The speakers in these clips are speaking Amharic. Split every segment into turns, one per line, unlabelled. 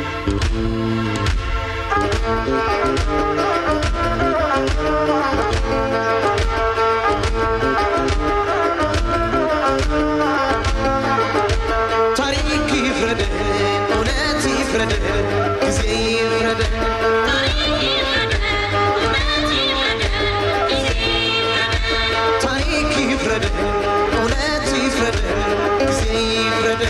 ታሪክ ይፍረድ፣ እውነት ይፍረድ፣ ጊዜ ይፍረድ። ታሪክ ይፍረድ፣ እውነት ይፍረድ፣ ጊዜ ይፍረድ።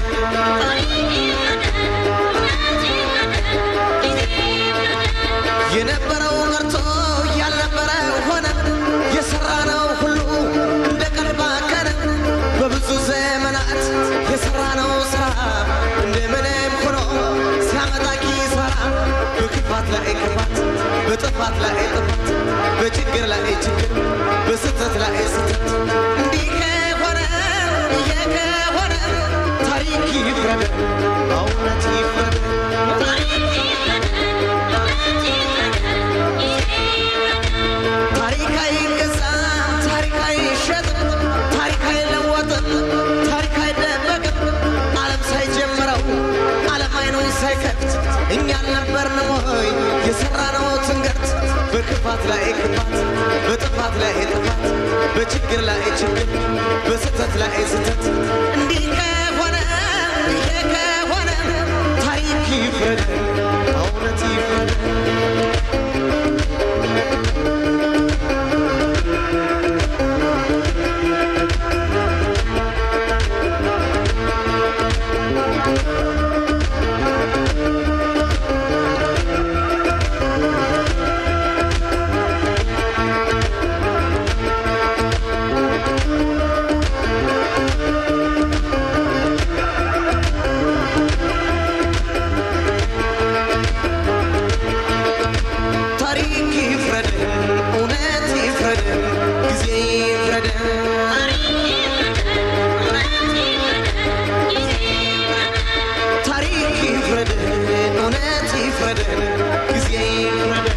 የነበረው ቀርቶ ያልነበረ ሆነ፣ የሰራነው ሁሉ እንደ ቀን ባከነ። በብዙ ዘመናት የሰራነው ስራ እንደምንም ሆኖ ሲያመጣ ኪሳራ፣ በክፋት ላይ ክፋት፣ በጥፋት ላይ ጥፋት፣ በችግር ላይ ችግር፣ በስህተት ላይ ስህተት። እንዲህ ከሆነ ይሄ ከሆነ ታሪክ ይፍረድ፣ እውነት ይፍረድ። ታሪክ አይገዛም፣ ታሪክ አይሸጥም፣ ታሪክ አይለወጥም፣ ታሪክ አይደበቅም። ዓለም ሳይጀምረው ዓለም አይኑን ሳይከፍት እኛ አልነበርንም ወይ የሠራነው ትንገርት? በክፋት ላይ ክፋት፣ በጥፋት ላይ ጥፋት፣ በችግር ላይ ችግር፣ በስህተት ላይ ስህተት። እንዲህ ከሆነ ይሄ ከሆነ ታሪክ ይፍረድ፣ እውነት ይፍረድ። ታሪክ ይፍረድ፣ እውነት ይፍረድ፣ ጊዜ ይፍረድ። ታሪክ ይፍረድ፣ እውነት ይፍረድ፣ ጊዜ ይፍረድ።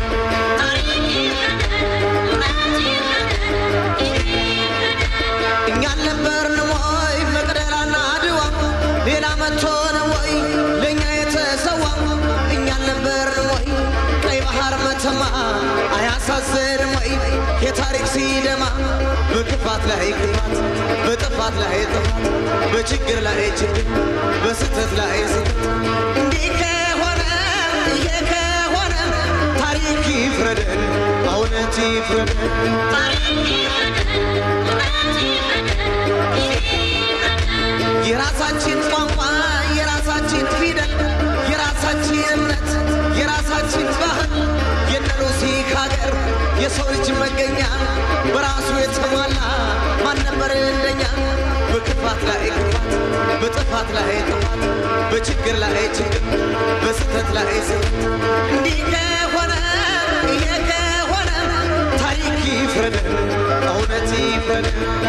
እኛ አልነበርንም ወይ መቅደላና አድዋ? ሌላ መጥቶ ነው ወይ ለእኛ የተሰዋ? እኛ አልነበርንም ወይ ቀይ ባህር መተማ? አያሳዝንም ወይ የታሪክ ሲደማ? በክፋት ላይ ክፋት፣ በጥፋት ላይ ጥፋት፣ በችግር ላይ ችግር፣ በስህተት ላይ ስህተት። እንዲህ ከሆነ ይሄ ከሆነ ታሪክ ይፍረድ፣ እውነት ይፍረድ። የራሳችን ቋንቋ፣ የራሳችን ፊደል፣ የራሳችን እምነት፣ የራሳችን ባህል የነ ሉሲ ሀገር የሰው ልጅ መገኛ በራሱ የተሟላ ማን ነበር እንደኛ? በክፋት ላይ ክፋት፣ በጥፋት ላይ ጥፋት፣ በችግር ላይ ችግር፣ በስህተት ላይ ስህተት። እንዲህ ከሆነ ይሄ ከሆነ ታሪክ ይፍረድ፣ እውነት ይፍረድ።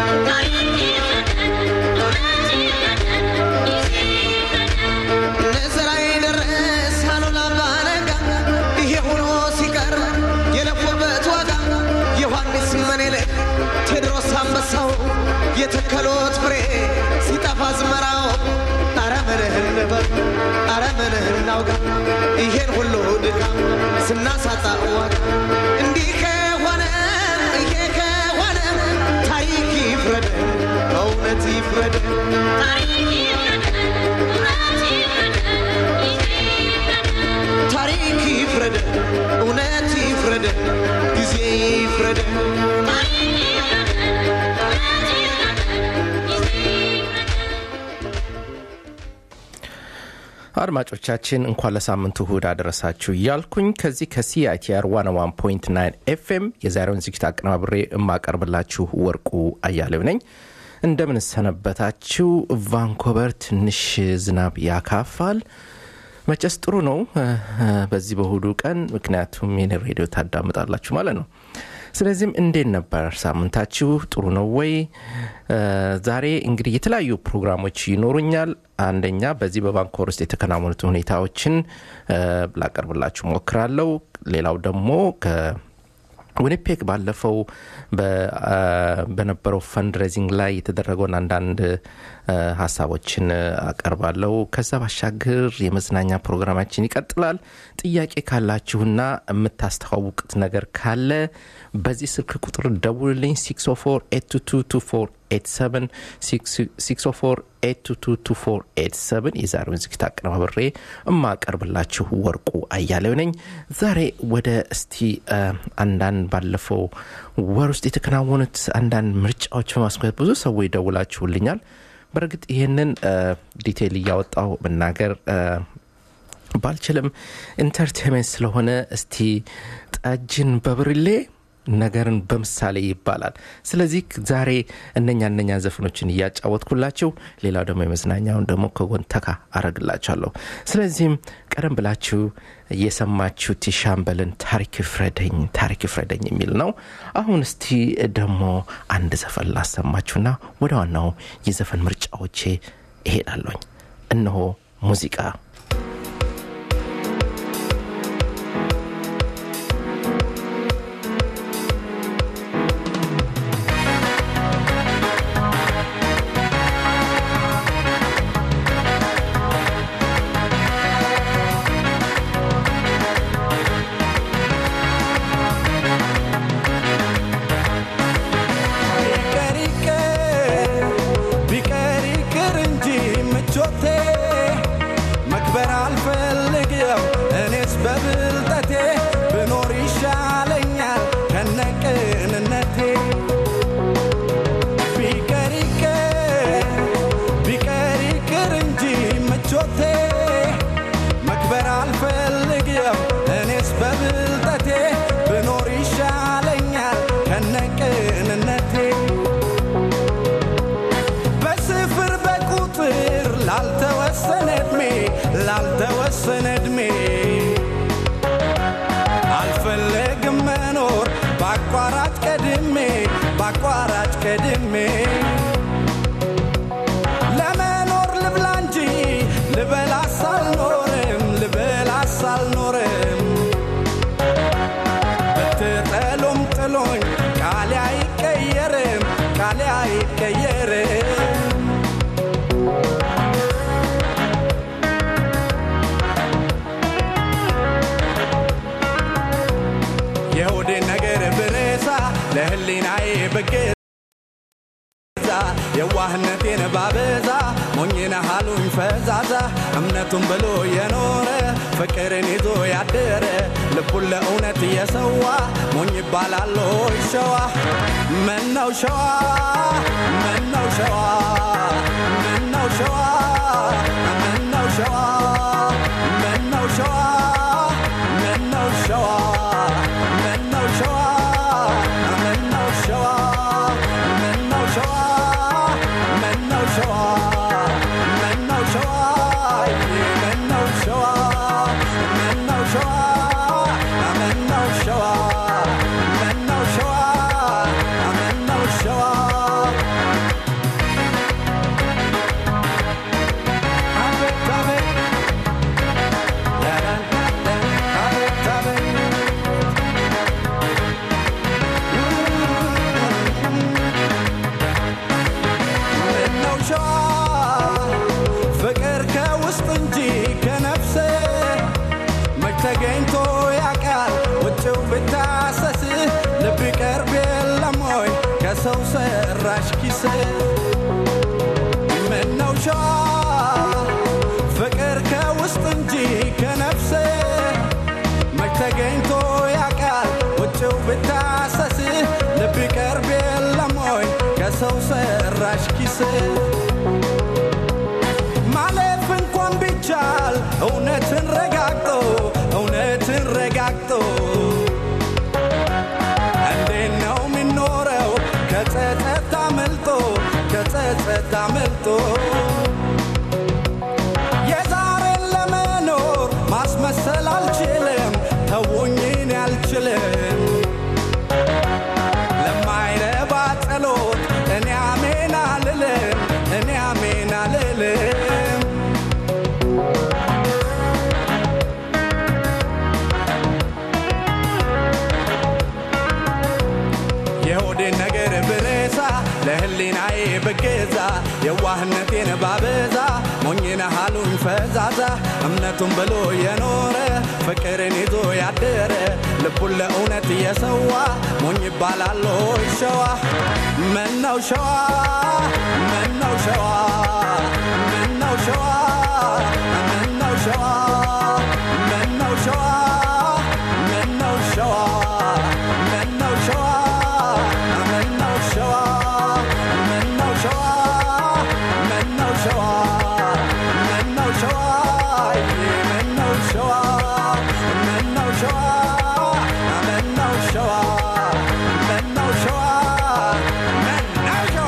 ለዘራዬ ደረስ አሉላ አባነጋ ይሄ ሆኖ ሲቀር የለፉበት ዋጋ ዮሐንስ ምኒልክ ቴዎድሮስ አንበሳው የተከሎት ፍሬ ሲጠፋ አዝመራው አረ ምንህ እንበል አረ ምንህ እናውጋ ይሄን ሁሉ ድካም ስናሳጣ ዋጋ እንዲህ ከሆነ ይሄ ከሆነ ታሪክ ይፍረድ እውነት ይፍረድ ታሪክ ይፍረድ እውነት ይፍረድ ጊዜ ይፍረድ
አድማጮቻችን እንኳን ለሳምንቱ እሁድ አደረሳችሁ እያልኩኝ ከዚህ ከሲአይቲአር ዋን ዋን ፖይንት ናይን ኤፍኤም የዛሬውን ዝግጅት አቀናብሬ የማቀርብላችሁ ወርቁ አያሌው ነኝ። እንደምን ሰነበታችሁ? ቫንኮቨር ትንሽ ዝናብ ያካፋል። መጨስ ጥሩ ነው በዚህ በእሁዱ ቀን፣ ምክንያቱም የኔ ሬዲዮ ታዳምጣላችሁ ማለት ነው። ስለዚህም እንዴት ነበር ሳምንታችሁ? ጥሩ ነው ወይ? ዛሬ እንግዲህ የተለያዩ ፕሮግራሞች ይኖሩኛል። አንደኛ በዚህ በቫንኮቨር ውስጥ የተከናወኑት ሁኔታዎችን ላቀርብላችሁ ሞክራለሁ። ሌላው ደግሞ ዊኒፔግ ባለፈው በነበረው ፈንድሬዚንግ ላይ የተደረገውን አንዳንድ ሀሳቦችን አቀርባለሁ። ከዛ ባሻገር የመዝናኛ ፕሮግራማችን ይቀጥላል። ጥያቄ ካላችሁና የምታስተዋውቁት ነገር ካለ በዚህ ስልክ ቁጥር ደውልልኝ 604 የዛሬውን ዝግጅት አቀነባብሬ የማቀርብላችሁ ወርቁ አያሌው ነኝ። ዛሬ ወደ እስቲ አንዳንድ ባለፈው ወር ውስጥ የተከናወኑት አንዳንድ ምርጫዎች በማስመልከት ብዙ ሰዎች ይደውላችሁልኛል። በእርግጥ ይህንን ዲቴይል እያወጣው መናገር ባልችልም ኢንተርቴንመንት ስለሆነ እስቲ ጠጅን በብርሌ ነገርን በምሳሌ ይባላል። ስለዚህ ዛሬ እነኛ እነኛ ዘፈኖችን እያጫወትኩላችሁ ሌላው ደግሞ የመዝናኛውን ደግሞ ከጎን ተካ አረግላችኋለሁ። ስለዚህም ቀደም ብላችሁ የሰማችሁት የሻምበልን ታሪክ ፍረደኝ ታሪክ ፍረደኝ የሚል ነው። አሁን እስቲ ደግሞ አንድ ዘፈን ላሰማችሁና ወደ ዋናው የዘፈን ምርጫዎቼ እሄዳለኝ። እነሆ ሙዚቃ
ላልተወሰነ እድሜ አልፈለግም መኖር በአቋራጭ ቀድሜ በአቋራጭ ቀድሜ ለመኖር ልብላ እንጂ ልበላስ አልኖርም ልበላስ አልኖርም ብትጠሉም ጥሎኝ ቃሌ አይቀየርም ቃሌ አይቀየርም የሆዴን ነገር ብረሳ ለህሊናዬ ብገዛ የዋህነቴን ባበዛ ሞኝነ ሃሉኝ ፈዛዛ እምነቱን ብሎ የኖረ ፍቅርን ይዞ ያደረ ልቡን ለእውነት እየሰዋ ሞኝ ይባላል ሆይ ሸዋ ምነው ሸዋ ምነው ሸዋ ምነው ሸዋ ምነው ሸዋ ምነው ሸዋ ምነው ሸዋ ምነው ሸዋ ምነው ሸዋ ምነው ሸዋ ምነው ሸዋ ምነው ሸዋ ምነው ሸዋ ምነው ሸዋ ምነው ሸዋ ምነው ሸዋ ምነው ሸዋ አቤት አቤት አቤት አቤት ምነው ሸዋ ፍቅር ከውስጥ እንጂ ከነፍስ መች ተገኝቶ ያውቃል ውጭው ብታሰስ ልብ ይቀርብ የለም ወይ ከሰው ሰራሽ ኪስ ምነው ሸዋ ፍቅር ከውስጥ እንጂ ከነፍስ መች ተገኝቶ ያውቃል ውጭው ብታሰስ ልብ ይቀርብ የለም ወይ ከሰው ሰራሽ ኪስ ማለፍ እንኳን ቢቻል እውነትን ረጋግጦ እውነትን ረጋግጦ እንዴት ነው የሚኖረው ከጸጸት አምልጦ ከጸጸት አምልጦ የዛሬን ለመኖር ማስመሰል አልችልም ተውኝን አልችልም ለማይረባ ጸሎት እኔ አሜን አልልም እኔ አሜን አልልም የሆዴን ነገር ብረሳ ለህሊናዬ ብገዛ የዋህነቴን ባበዛ ሞኝነ ሃሉኝ ፈዛዛ እምነቱን ብሎ የኖረ ፍቅርን ይዞ ያደረ ልቡን ለእውነት የሰዋ ሞኝ ይባላል ሆይ ሸዋ ምነው ሸዋ ምነው ሸዋ ምነው ሸዋ ምነው ሸዋ ምነው ሸዋ ምነው ሸዋ ምነው ሸዋ ምነው ሸዋ ምነው ሸዋ ምነው ሸዋ ምነው ሸዋ ምነው ሸዋ ምነው ሸዋ ምነው ሸዋ ምነው ሸዋ ምነው ሸዋ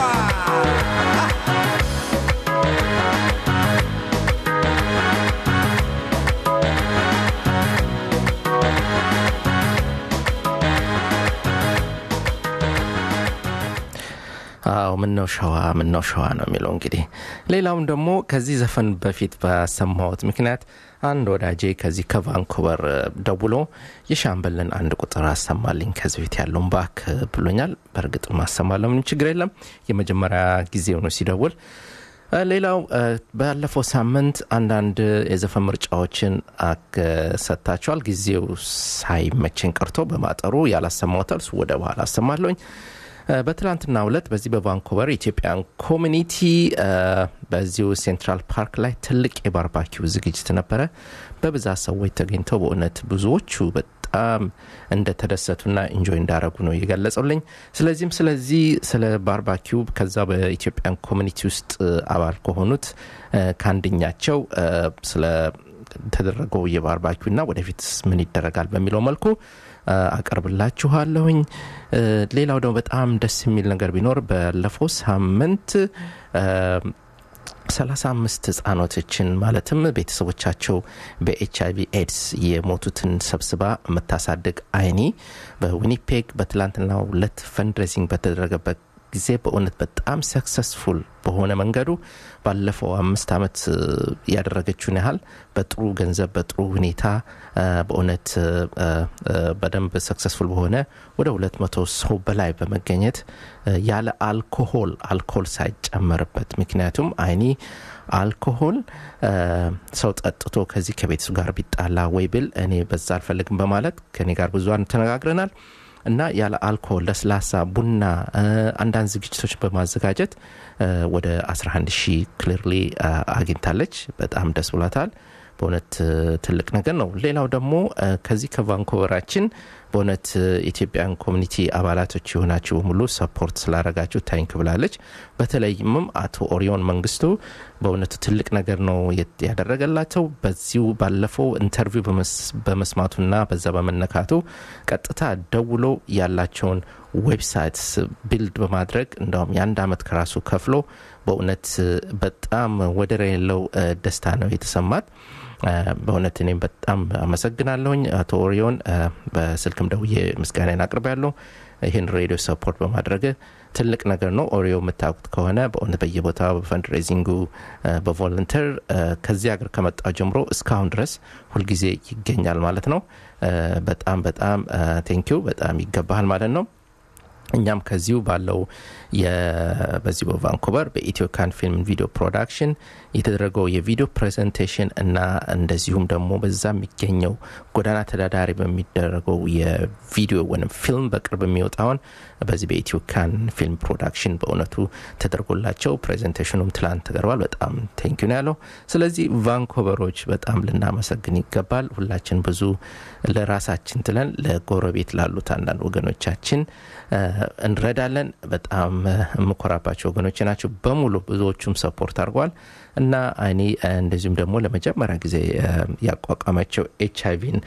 አዎ ምነው ሸዋ ምነው ሸዋ ነው የሚለው እንግዲህ ሌላውም ደግሞ ከዚህ ዘፈን በፊት በሰማሁት ምክንያት አንድ ወዳጄ ከዚህ ከቫንኩቨር እ፣ ደውሎ የሻምበልን አንድ ቁጥር አሰማልኝ ከዚህ በፊት ያለውን ባክ ብሎኛል በእርግጥ ማሰማለሁ ምንም ችግር የለም የመጀመሪያ ጊዜው ነው ሲደውል እ፣ ሌላው እ፣ ባለፈው ሳምንት አንዳንድ የዘፈን ምርጫዎችን አክ- ሰጥታችኋል ጊዜው ሳይመቸኝ ቀርቶ በማጠሩ ያላሰማሁታል እሱ ወደ በኋላ አሰማለሁኝ እ፣ በትላንትና ሁለት በዚህ በቫንኮቨር ኢትዮጵያን ኮሚኒቲ እ፣ በዚሁ ሴንትራል ፓርክ ላይ ትልቅ የባርባኪው ዝግጅት ነበረ በብዛት ሰዎች ተገኝተው በእውነት ብዙዎቹ በጣም እንደተደሰቱና ኢንጆይ እንዳረጉ ነው የገለጸውልኝ ስለዚህም ስለዚህ ስለ ባርባኪው ከዛ በኢትዮጵያን ኮሚኒቲ ውስጥ እ፣ አባል ከሆኑት እ፣ ከአንደኛቸው እ፣ ስለ ተደረገው የባርባኪው ና ወደፊት ምን ይደረጋል በሚለው መልኩ እ፣ አቀርብላችኋለሁኝ እ፣ ሌላው ደግሞ በጣም ደስ የሚል ነገር ቢኖር ባለፈው ሳምንት እ፣ 35 ህጻኖቶችን ማለትም ቤተሰቦቻቸው በኤች አይቪ ኤድስ የሞቱትን ሰብስባ የምታሳድግ አይኒ በዊኒፔግ በትላንትናው ሁለት ፈንድሬዚንግ በተደረገበት ጊዜ በእውነት በጣም ሰክሰስፉል በሆነ መንገዱ ባለፈው አምስት ዓመት እ፣ ያደረገችውን ያህል በጥሩ ገንዘብ በጥሩ ሁኔታ እ፣ በእውነት እ፣ እ፣ በደንብ ሰክሰስፉል በሆነ ወደ ሁለት መቶ ሰው በላይ በመገኘት እ፣ ያለ አልኮሆል አልኮሆል ሳይጨመርበት ምክንያቱም አይኒ አልኮሆል እ፣ ሰው ጠጥቶ ከዚህ ከቤተሰቡ ጋር ቢጣላ ወይ ብል እኔ በዛ አልፈልግም በማለት ከኔ ጋር ብዙ ተነጋግረናል እና ያለ አልኮሆል ለስላሳ ቡና እ፣ አንዳንድ ዝግጅቶች በማዘጋጀት እ፣ ወደ 11 ሺህ ክሊርሊ አግኝታለች በጣም ደስ ብሏታል በእውነት እ፣ ትልቅ ነገር ነው ሌላው ደግሞ እ፣ ከዚህ ከቫንኮቨራችን በእውነት እ፣ ኢትዮጵያን ኮሚኒቲ አባላቶች የሆናችሁ በሙሉ ሰፖርት ስላረጋችሁ ታንክ ብላለች በተለይምም አቶ ኦሪዮን መንግስቱ በእውነቱ ትልቅ ነገር ነው የት- ያደረገላቸው በዚሁ ባለፈው ኢንተርቪው በመስ- በመስማቱና በዛ በመነካቱ ቀጥታ ደውሎ ያላቸውን ዌብሳይት ቢልድ በማድረግ እንደውም የአንድ አመት ከራሱ ከፍሎ በእውነት እ፣ በጣም ወደር የሌለው እ፣ ደስታ ነው የተሰማት እ፣ በእውነት እኔም በጣም አመሰግናለሁኝ አቶ ኦሪዮን እ፣ በስልክም ደውዬ ምስጋናን አቅርብ ያለው ይህን ሬዲዮ ሰፖርት በማድረግ ትልቅ ነገር ነው ኦሪዮ የምታውቁት ከሆነ በእውነት በየቦታው በፈንድሬዚንጉ እ፣ በቮለንተር እ፣ ከዚህ ሀገር ከመጣው ጀምሮ እስካሁን ድረስ ሁልጊዜ ይገኛል ማለት ነው እ፣ በጣም በጣም ቴንኪው በጣም ይገባሃል ማለት ነው እኛም ከዚሁ ባለው የ- በዚሁ በቫንኩቨር በኢትዮ ካን ፊልም ቪዲዮ ፕሮዳክሽን የተደረገው የቪዲዮ ፕሬዘንቴሽን እና እንደዚሁም ደግሞ በዛ የሚገኘው ጎዳና ተዳዳሪ በሚደረገው የቪዲዮ ወይም ፊልም በቅርብ የሚወጣውን በዚህ በኢትዮ ካን ፊልም ፕሮዳክሽን በእውነቱ ተደርጎላቸው ፕሬዘንቴሽኑም ትላንት ተቀርቧል በጣም ቴንኪዩ ነው ያለው ስለዚህ ቫንኮቨሮች በጣም ልናመሰግን ይገባል ሁላችን ብዙ ለራሳችን ትለን ለጎረቤት ላሉት አንዳንድ ወገኖቻችን እ፣ እንረዳለን በጣም እ፣ የምኮራባቸው ወገኖች ናቸው በሙሉ ብዙዎቹም ሰፖርት አድርገዋል እና እኔ እ፣ እንደዚሁም ደግሞ ለመጀመሪያ ጊዜ እ፣ ያቋቋመችው ኤች አይቪን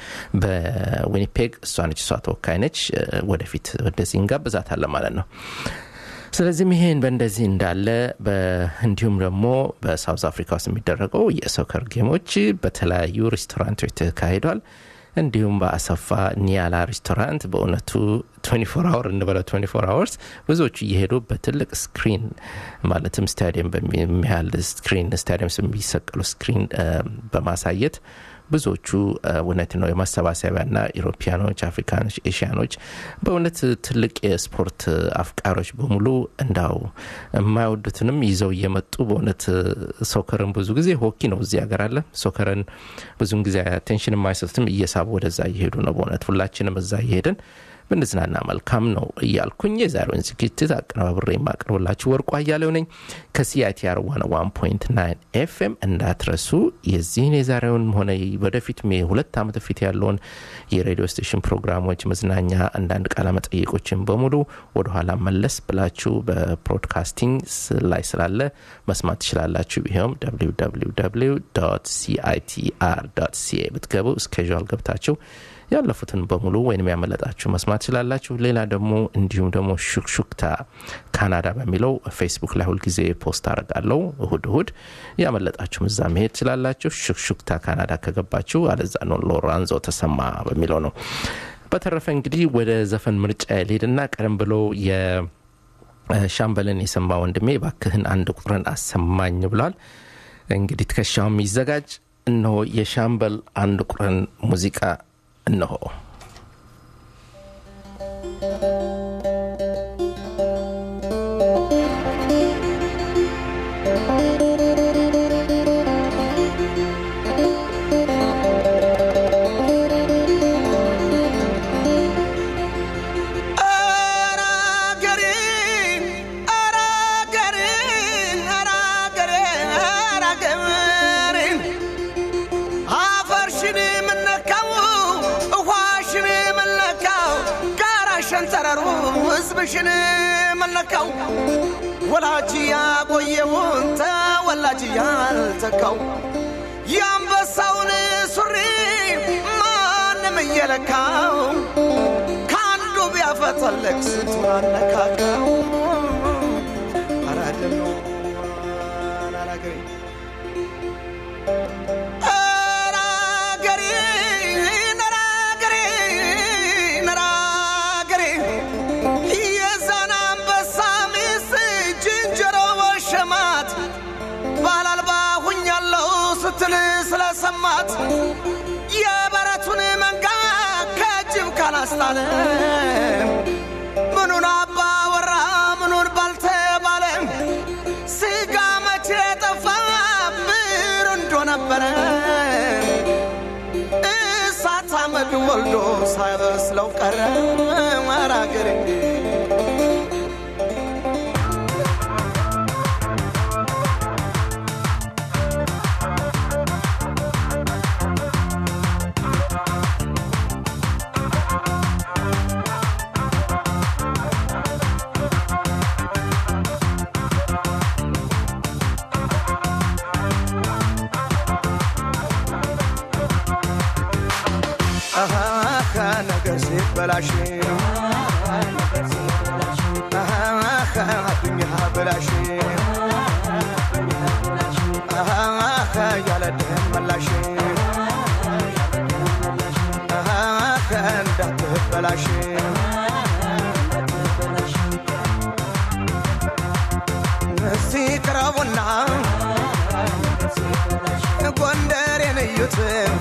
በዊኒፔግ እሷ ነች እሷ ተወካይ ነች እ፣ ወደፊት ወደዚህ እንጋብዛታለን ማለት ነው ስለዚህም ይሄን በእንደዚህ እንዳለ በ- እንዲሁም ደግሞ በሳውዝ አፍሪካ ውስጥ የሚደረገው የሶከር ጌሞች በተለያዩ ሬስቶራንቶች ተካሂዷል እንዲሁም በአሰፋ ኒያላ ሬስቶራንት በእውነቱ 24 አወር እንበለው 24 አወርስ ብዙዎቹ እየሄዱ በትልቅ ስክሪን ማለትም ስታዲየም በሚያህል ስክሪን ስታዲየም የሚሰቀሉ ስክሪን እ፣ በማሳየት ብዙዎቹ እውነት ነው የማሰባሰቢያና ኢሮፒያኖች፣ አፍሪካኖች፣ ኤሽያኖች በእውነት ትልቅ የስፖርት አፍቃሪዎች በሙሉ እንዳው የማይወዱትንም ይዘው እየመጡ በእውነት ሶከርን ብዙ ጊዜ ሆኪ ነው እዚህ ሀገር አለ ሶከርን ብዙን ጊዜ አቴንሽን የማይሰጡትም እየሳቡ ወደዛ እየሄዱ ነው። በእውነት ሁላችንም እዛ እየሄድን ብንዝናና መልካም ነው እያልኩኝ የዛሬውን ዝግጅት አቀነባብሬ የማቀርብላችሁ ወርቁ አያሌው ነኝ ከሲአይቲአር ዋን ዋን ፖይንት ናይን ኤፍኤም እንዳትረሱ የዚህን የዛሬውን ሆነ ወደፊት ሁለት ዓመት በፊት ያለውን የሬዲዮ ስቴሽን ፕሮግራሞች መዝናኛ አንዳንድ ቃለ መጠይቆችን በሙሉ ወደኋላ መለስ ብላችሁ በብሮድካስቲንግ ላይ ስላለ መስማት ትችላላችሁ ይኸውም ሲአይቲአር ሲኤ ብትገቡ እስኬዥዋል ገብታችሁ ያለፉትን በሙሉ ወይም ያመለጣችሁ መስማት ትችላላችሁ። ሌላ ደግሞ እንዲሁም ደግሞ ሹክሹክታ ካናዳ በሚለው ፌስቡክ ላይ ሁልጊዜ ፖስት አረጋለው እሁድ እሁድ ያመለጣችሁ እዛ መሄድ ትችላላችሁ። ሹክሹክታ ካናዳ ከገባችሁ አለዛ ነው ሎራንዞ ተሰማ በሚለው ነው። በተረፈ እንግዲህ ወደ ዘፈን ምርጫ ልሄድና ቀደም ብሎ የሻምበልን የሰማ ወንድሜ ባክህን አንድ ቁጥርን አሰማኝ ብሏል። እንግዲህ ትከሻው የሚዘጋጅ እነሆ የሻምበል አንድ ቁጥርን ሙዚቃ እነሆ
ሸንተረሩ ህዝብሽን መለካው ወላጅ ያቆየውን ተወላጅ ያልተካው የአንበሳውን ሱሪ ማንም እየለካው ከአንዱ ቢያፈተለቅ ስንቱን አነካካው አራደም ነው አራገሬ ስትል ስለሰማት የበረቱን መንጋ ከጅብ ካላስጣለ ምኑን አባ ወራ ምኑን ባልተባለ ስጋ መቼ ጠፋ ብር እንዶ ነበረ እሳት አመድ ወልዶ ሳይበስለው ቀረ መራገር ነገር ሲበላሽ አዱኛ በላሽ ያለ ደህን መላሽ እንዳትበላሽ እስቲ ቅረቡና ጎንደሬን እዩት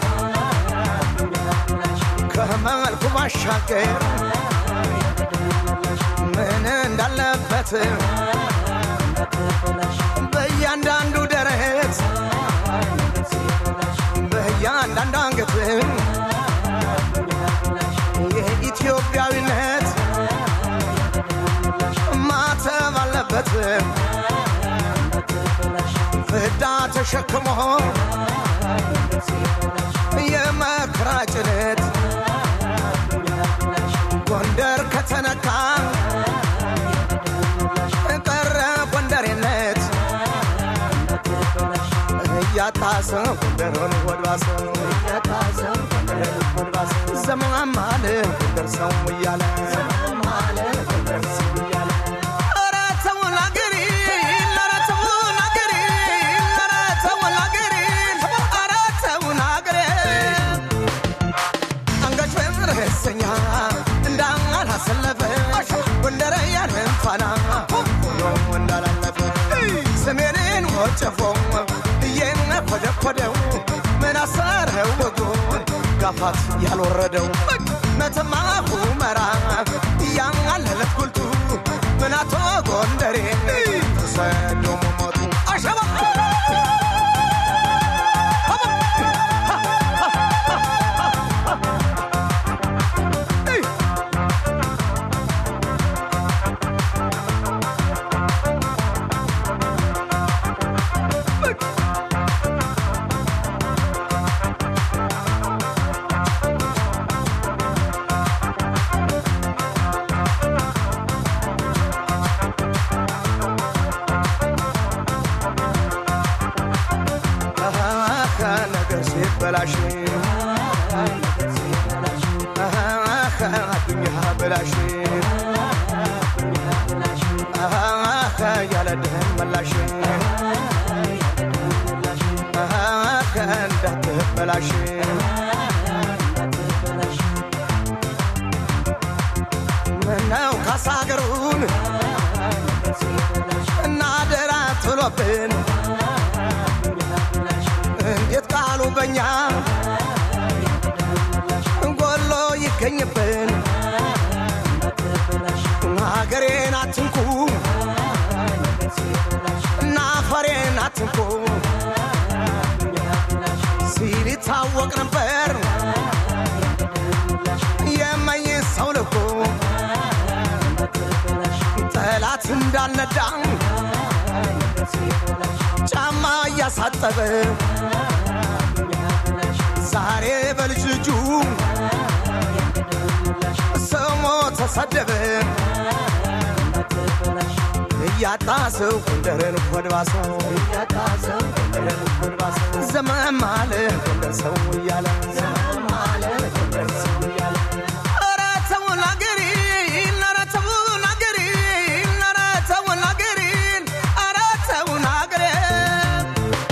ከመልኩ ባሻገር ምን እንዳለበት በእያንዳንዱ ደረት በእያንዳንዱ አንገት የኢትዮጵያዊነት ማተብ አለበት ፍዳ ተሸክሞ የመከራ ጭነት ጎንደር ከተነካ ቀረ ጎንደሬነት እያጣሰ ጎንደርን ወድባሰ ዘመም አለ ጎንደር ሰው እያለ ኧረ ተውን አገሬ፣ ኧረ ተውን አገሬ፣ ኧረ ተውን አገሬ፣ ኧረ ተውን አገሬ አንገት በምርህሰኛ እንዳላሰለፈ ጎንደረ ያንን ፋና ሆኖ እንዳላለፈ ሰሜንን ወጨፎ እየነኮደኮደው ምን አሰረ ነው ወጉ ጋፋት ያልወረደው መተማ ሁመራ እያለለት ጉልቱ ምናቶ ጎንደሬ ተሰዶ መሞቱ አሸባ ነገር ሲበላሽ አዱኛ በላሽ ያለ ድህን መላሽ እንዳትበላሽ ምነው ካሳገሩን እና ደራ ትሎብን እንዴት ቃሉ በኛ ጎሎ ይገኝብን ሀገሬን አትንኩ እና ፈሬን አትንኩ ሲል ይታወቅ ነበር የመኝ ሰው ልኩ ጠላት እንዳልነዳ ጫማ እያሳጠበ ዛሬ በልጅ ልጁ ስሞ ተሰደበ እያጣ ሰው ጎንደርን ኮድባሰው ዘመም አለ ጎንደር ሰው እያለ ኧረ ተውን አገሬን፣ ኧረ ተውን አገሬን፣ ኧረ ተውን አገሬን፣ ኧረ ተውን አገሬን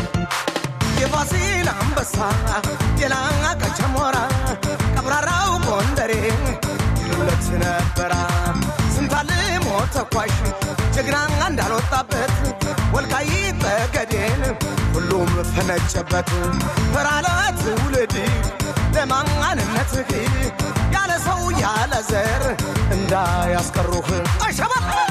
የፋሲል አንበሳ የላቀች ሞራ ቀብራራው ጎንደሬ ይሉለት ነበራ ስንታልሞ ተኳሽ ጀግና እንዳልወጣበት ወልቃይት ጠገዴን ሁሉም ፈነጨበት ፈራለ ትውልድ ለማንነትህ ያለ ሰው ያለ ዘር እንዳያስቀሩህ አሸባ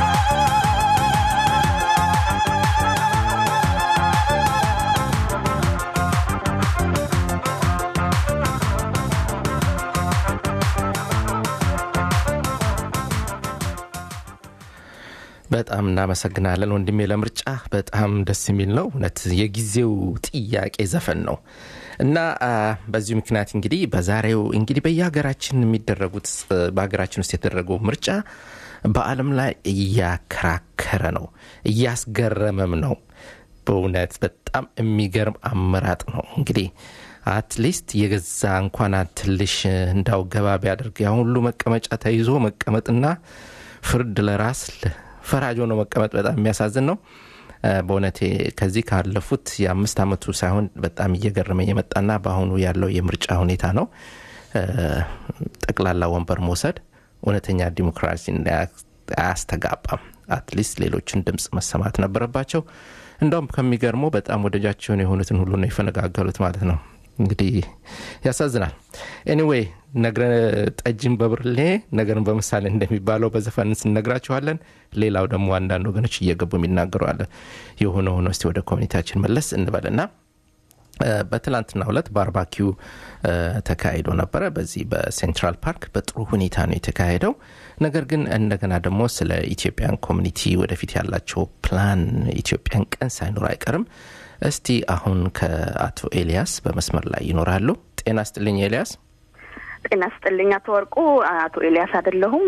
በጣም እናመሰግናለን ወንድሜ ለምርጫ በጣም ደስ የሚል ነው እውነት የጊዜው ጥያቄ ዘፈን ነው እና አ፣ በዚሁ ምክንያት እንግዲህ በዛሬው እንግዲህ በየሀገራችን የሚደረጉት እ፣ በሀገራችን ውስጥ የተደረገው ምርጫ በአለም ላይ እያከራከረ ነው እያስገረመም ነው በእውነት በጣም የሚገርም አመራጥ ነው እንግዲህ አትሊስት የገዛ እንኳን ትልሽ እንዳው ገባ ቢያደርግ ያ ሁሉ መቀመጫ ተይዞ መቀመጥና ፍርድ ለራስ ፈራጅ ሆኖ መቀመጥ በጣም የሚያሳዝን ነው እ፣ በእውነቴ ከዚህ ካለፉት የአምስት ዓመቱ ሳይሆን በጣም እየገረመኝ የመጣና በአሁኑ ያለው የምርጫ ሁኔታ ነው እ፣ ጠቅላላ ወንበር መውሰድ እውነተኛ ዲሞክራሲ አያስተጋባም አትሊስት ሌሎችን ድምፅ መሰማት ነበረባቸው እንደውም ከሚገርመው በጣም ወደጃቸውን የሆኑትን ሁሉ ነው የፈነጋገሉት ማለት ነው እንግዲህ ያሳዝናል ኤኒዌይ ነግረ ጠጅን በብርሌ ነገርን በምሳሌ እንደሚባለው በዘፈን ስነግራችኋለን ሌላው ደግሞ አንዳንድ ወገኖች እየገቡ የሚናገሩ አለ የሆነ ሆኖ እስቲ ወደ ኮሚኒቲያችን መለስ እንበልና እ፣ በትላንትና ሁለት ባርባኪው እ፣ ተካሂዶ ነበረ በዚህ በሴንትራል ፓርክ በጥሩ ሁኔታ ነው የተካሄደው ነገር ግን እንደገና ደግሞ ስለ ኢትዮጵያን ኮሚኒቲ ወደፊት ያላቸው ፕላን ኢትዮጵያን ቀን ሳይኖር አይቀርም እስቲ አሁን ከአቶ ኤልያስ በመስመር ላይ ይኖራሉ ጤና ስጥልኝ ኤልያስ
ጤና ስጥልኝ አቶ ወርቁ። አቶ ኤልያስ አይደለሁም።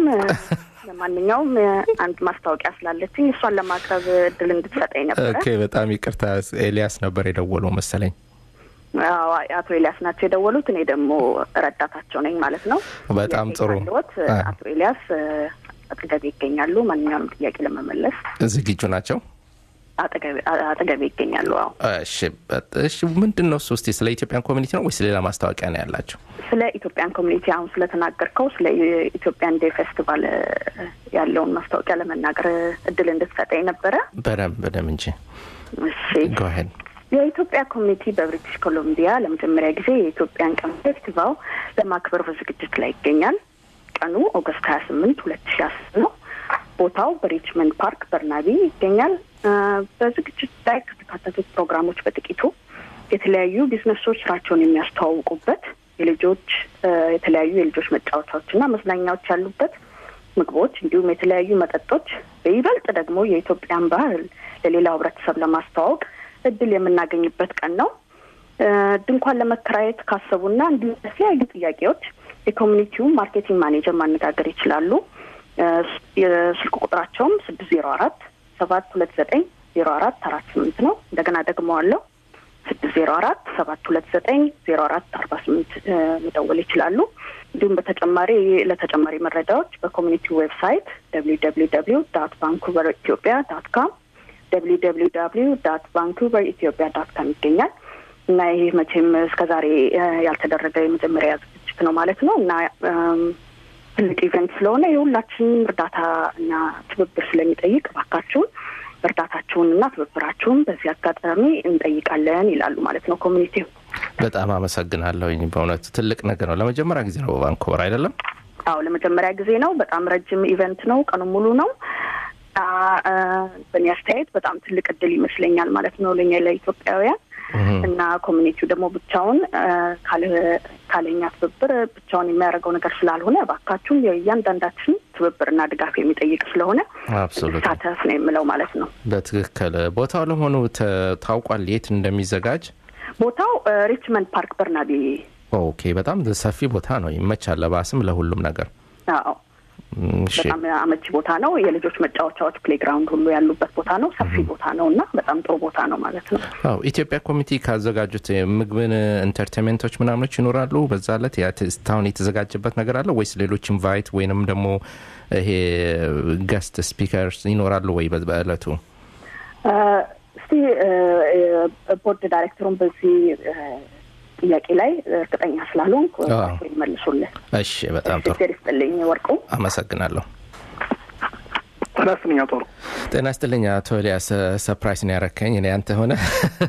ለማንኛውም አንድ ማስታወቂያ ስላለችኝ እሷን ለማቅረብ እድል እንድትሰጠኝ ነበረ።
ኦኬ በጣም ይቅርታ ኤልያስ ነበር የደወለው መሰለኝ
አዎ፣ አቶ ኤልያስ ናቸው የደወሉት። እኔ ደግሞ ረዳታቸው ነኝ ማለት ነው።
በጣም
ጥያቄ
ጥሩ።
ካለዎት
አ-
አቶ ኤልያስ አጠገቤ ይገኛሉ። ማንኛውንም ጥያቄ ለመመለስ
ዝግጁ ናቸው
አጠገቤ አጠገቤ ይገኛሉ። አዎ
እሺ በጥ- እሺ ምንድን ነው እሱ እስቲ ስለ ኢትዮጵያን ኮሚኒቲ ነው ወይስ ሌላ ማስታወቂያ ነው ያላቸው
ስለ ኢትዮጵያን ኮሚኒቲ አሁን ስለተናገርከው ስለ ኢትዮጵያን ዴይ ፌስቲቫል እ፣ ያለውን ማስታወቂያ ለመናገር እድል እንድትሰጠኝ ነበረ።
በደንብ በደንብ እንጂ
እሺ
ጎሄድ
የኢትዮጵያ ኮሚኒቲ በብሪቲሽ ኮሎምቢያ ለመጀመሪያ ጊዜ የኢትዮጵያን ቀን ፌስቲቫል ለማክበር በዝግጅት ላይ ይገኛል። ቀኑ ኦገስት ሀያ ስምንት ሁለት ሺ አስር ነው። ቦታው በሪችመንድ ፓርክ በርናቢ ይገኛል። በዝግጅት ላይ ከተካተቱት ፕሮግራሞች በጥቂቱ የተለያዩ ቢዝነሶች ስራቸውን የሚያስተዋውቁበት የልጆች የተለያዩ የልጆች መጫወቻዎችና መዝናኛዎች ያሉበት ምግቦች እንዲሁም የተለያዩ መጠጦች በይበልጥ ደግሞ የኢትዮጵያን ባህል ለሌላው ሕብረተሰብ ለማስተዋወቅ እድል የምናገኝበት ቀን ነው። ድንኳን ለመከራየት ካሰቡና እንዲሁም የተለያዩ ጥያቄዎች የኮሚኒቲውን ማርኬቲንግ ማኔጀር ማነጋገር ይችላሉ። የስልክ ቁጥራቸውም ስድስት ዜሮ አራት ሰባት ሁለት ዘጠኝ ዜሮ አራት አራት ስምንት ነው። እንደገና ደግመዋለሁ ስድስት ዜሮ አራት ሰባት ሁለት ዘጠኝ ዜሮ አራት አርባ ስምንት መደወል ይችላሉ። እንዲሁም በተጨማሪ ለተጨማሪ መረጃዎች በኮሚኒቲ ዌብሳይት ደብሊው ደብሊው ደብሊው ዳት ቫንኩቨር ኢትዮጵያ ዳት ካም ደብሊው ደብሊው ደብሊው ዳት ቫንኩቨር ኢትዮጵያ ዳት ካም ይገኛል እና ይህ መቼም እስከዛሬ ያልተደረገ የመጀመሪያ ዝግጅት ነው ማለት ነው እና ትልቅ ኢቨንት ስለሆነ የሁላችንም እርዳታ እና ትብብር ስለሚጠይቅ እባካችሁን እርዳታችሁን እና ትብብራችሁን በዚህ አጋጣሚ እንጠይቃለን ይላሉ ማለት ነው ኮሚኒቲው።
በጣም አመሰግናለሁ። በእውነቱ ትልቅ ነገር ነው። ለመጀመሪያ ጊዜ ነው በቫንኮቨር አይደለም?
አዎ ለመጀመሪያ ጊዜ ነው። በጣም ረጅም ኢቨንት ነው። ቀኑ ሙሉ ነው። በእኔ አስተያየት በጣም ትልቅ እድል ይመስለኛል ማለት ነው ለእኛ ለኢትዮጵያውያን እና ኮሚኒቲው ደግሞ ብቻውን ካለኛ ትብብር ብቻውን የሚያደርገው ነገር ስላልሆነ እባካችሁን የእያንዳንዳችን ትብብርና ድጋፍ የሚጠይቅ ስለሆነ ሳተፍ ነው የምለው ማለት ነው።
በትክክል ቦታው ለመሆኑ ታውቋል? የት እንደሚዘጋጅ
ቦታው ሪችመንድ ፓርክ በርናቢ።
ኦኬ፣ በጣም ሰፊ ቦታ ነው። ይመቻል፣ ለባስም ለሁሉም ነገር።
አዎ በጣም አመቺ ቦታ ነው። የልጆች መጫወቻዎች ፕሌግራውንድ ሁሉ ያሉበት ቦታ ነው። ሰፊ ቦታ ነው እና በጣም ጥሩ ቦታ ነው ማለት ነው።
አዎ ኢትዮጵያ ኮሚቴ ካዘጋጁት ምግብን ኢንተርቴንሜንቶች ምናምኖች ይኖራሉ። በዛ ዕለት እስካሁን የተዘጋጀበት ነገር አለ ወይስ ሌሎች ኢንቫይት ወይንም ደግሞ ይሄ ገስት ስፒከርስ ይኖራሉ ወይ በዕለቱ?
እስቲ ቦርድ ዳይሬክተሩን በዚህ ጥያቄ ላይ እርግጠኛ ስላልሆንኩ ይመልሱልን።
እሺ፣ በጣም ጥሩ
ይስጥልኝ ወርቁ።
አመሰግናለሁ።
ጤና ይስጥልኝ አቶ ወርቁ።
ጤና ይስጥልኝ አቶ ኤልያስ። ሰፕራይዝ ነው ያረከኝ እኔ አንተ ሆነ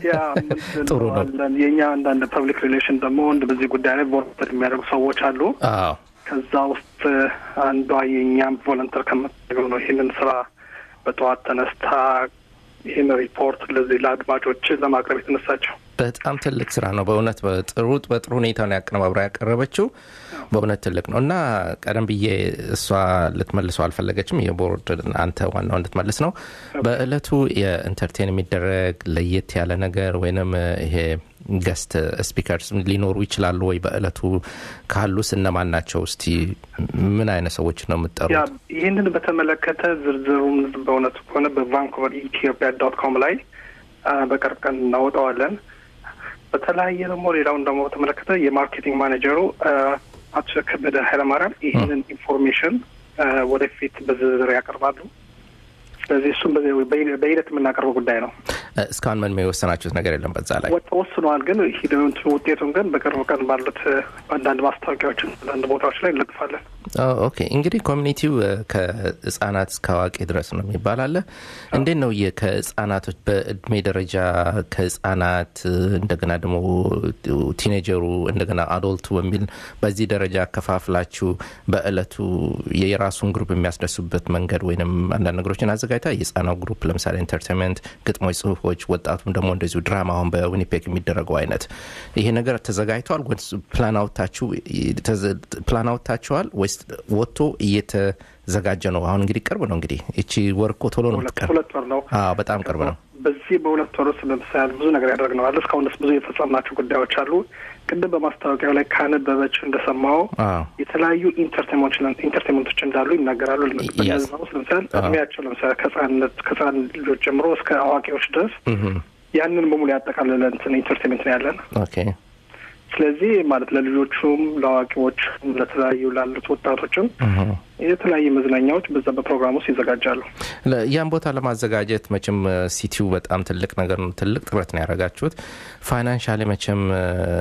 ጥሩ ነው።
የእኛ አንዳንድ ፐብሊክ ሪሌሽን ደግሞ በዚህ ጉዳይ ላይ ቮለንተር የሚያደርጉ ሰዎች አሉ።
አዎ
ከዛ ውስጥ አንዷ የእኛም ቮለንተር ከምታደርገው ነው ይህንን ስራ በጠዋት ተነስታ ይህን ሪፖርት ለዚህ ለአድማጮች ለማቅረብ የተነሳቸው
በጣም ትልቅ ስራ ነው በእውነት በጥሩ በጥሩ ሁኔታ ነው ያቀነባብራ ያቀረበችው በእውነት ትልቅ ነው እና ቀደም ብዬ እሷ ልትመልሰው አልፈለገችም የቦርድ አንተ ዋናው እንድትመልስ ነው በእለቱ የኢንተርቴን የሚደረግ ለየት ያለ ነገር ወይንም ይሄ ገስት ስፒከርስ ሊኖሩ ይችላሉ ወይ በእለቱ ካሉስ እነማን ናቸው እስቲ ምን አይነት ሰዎች ነው የምጠሩት
ይህንን በተመለከተ ዝርዝሩን በእውነቱ ከሆነ በቫንኩቨር ኢትዮጵያ ዶት ኮም ላይ በቅርብ ቀን እናወጣዋለን በተለያየ ደግሞ ሌላውን ደግሞ በተመለከተ የማርኬቲንግ ማኔጀሩ አቶ ከበደ ኃይለማርያም ይህንን ኢንፎርሜሽን ወደፊት በዝርዝር ያቀርባሉ። ስለዚህ እሱም በሂደት የምናቀርበው ጉዳይ ነው።
እስካሁን ምንም የወሰናችሁት ነገር የለም በዛ ላይ
ወስነዋል። ግን ሂደቱ ውጤቱን ግን በቅርብ ቀን ባሉት አንዳንድ ማስታወቂያዎችን አንዳንድ ቦታዎች ላይ እንለጥፋለን።
ኦኬ እንግዲህ ኮሚኒቲው ከህጻናት እስከ አዋቂ ድረስ ነው የሚባል አለ። እንዴት ነው ከህጻናቶች በእድሜ ደረጃ ከህጻናት እንደገና ደግሞ ቲኔጀሩ እንደገና አዶልቱ በሚል በዚህ ደረጃ ከፋፍላችሁ በእለቱ የራሱን ግሩፕ የሚያስደሱበት መንገድ ወይም አንዳንድ ነገሮችን አዘጋጅታ የህጻናው ግሩፕ ለምሳሌ ኢንተርቴንመንት፣ ግጥሞች፣ ጽሁፎች፣ ወጣቱም ደግሞ እንደዚሁ ድራማ አሁን በዊኒፔግ የሚደረገው አይነት ይሄ ነገር ተዘጋጅተዋል ወይስ ፕላን አውጥታችኋል ወይስ ወጥቶ እየተዘጋጀ ነው? አሁን እንግዲህ ቅርብ ነው። እንግዲህ እቺ ወር እኮ ቶሎ ነው የምትቀር።
ሁለት ወር ነው።
አዎ በጣም ቅርብ ነው።
በዚህ በሁለት ወር ውስጥ ለምሳሌ ብዙ ነገር ያደረግነዋል። እስካሁን ድረስ ብዙ የፈጸምናቸው ጉዳዮች አሉ። ቅድም በማስታወቂያው ላይ ካነበበችው እንደሰማው የተለያዩ ኢንተርቴንመንቶች እንዳሉ ይናገራሉ። በነዛ ውስጥ ለምሳሌ እድሜያቸው ለምሳሌ ከህጻንነት ከህጻን ልጆች ጀምሮ እስከ አዋቂዎች ድረስ ያንን በሙሉ ያጠቃለለ እንትን ኢንተርቴንመንት ነው ያለን።
ኦኬ
ስለዚህ ማለት ለልጆቹም ለአዋቂዎች ለተለያዩ ላሉት ወጣቶችም የተለያዩ መዝናኛዎች በዛ በፕሮግራም ውስጥ ይዘጋጃሉ።
ለ- ያን ቦታ ለማዘጋጀት መቼም እ፣ ሲቲው በጣም ትልቅ ነገር ነው። ትልቅ ጥረት ነው ያደረጋችሁት። ፋይናንሻሊ መቼም እ፣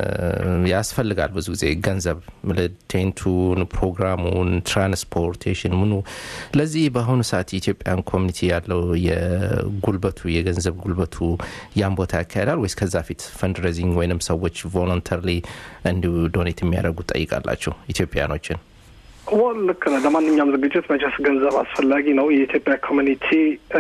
ያስፈልጋል ብዙ ጊዜ ገንዘብ ምል- ቴንቱን፣ ፕሮግራሙን፣ ትራንስፖርቴሽን ምኑ ለዚህ በአሁኑ ሰዓት የኢትዮጵያን ኮሚኒቲ ያለው የጉልበቱ የገንዘብ ጉልበቱ ያን ቦታ ያካሄዳል ወይስ ከዛ ፊት ፈንድሬዚንግ ወይንም ሰዎች ቮለንተርሊ እንዲሁ ዶኔት የሚያደርጉ ጠይቃላችሁ ኢትዮጵያኖችን?
ወል ልክ ነህ። ለማንኛውም ዝግጅት መቼስ ገንዘብ አስፈላጊ ነው። የኢትዮጵያ ኮሚኒቲ እ፣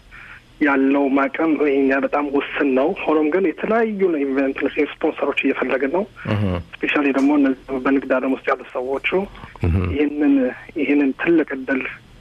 ያለው አቅም ይሄኛ በጣም ውስን ነው። ሆኖም ግን የተለያዩ ኢቨንት ስፖንሰሮች እየፈለግን ነው። ስፔሻሊ ደግሞ እነዚህ በንግድ ዓለም ውስጥ ያሉ ሰዎቹ ይህንን ይህንን ትልቅ እድል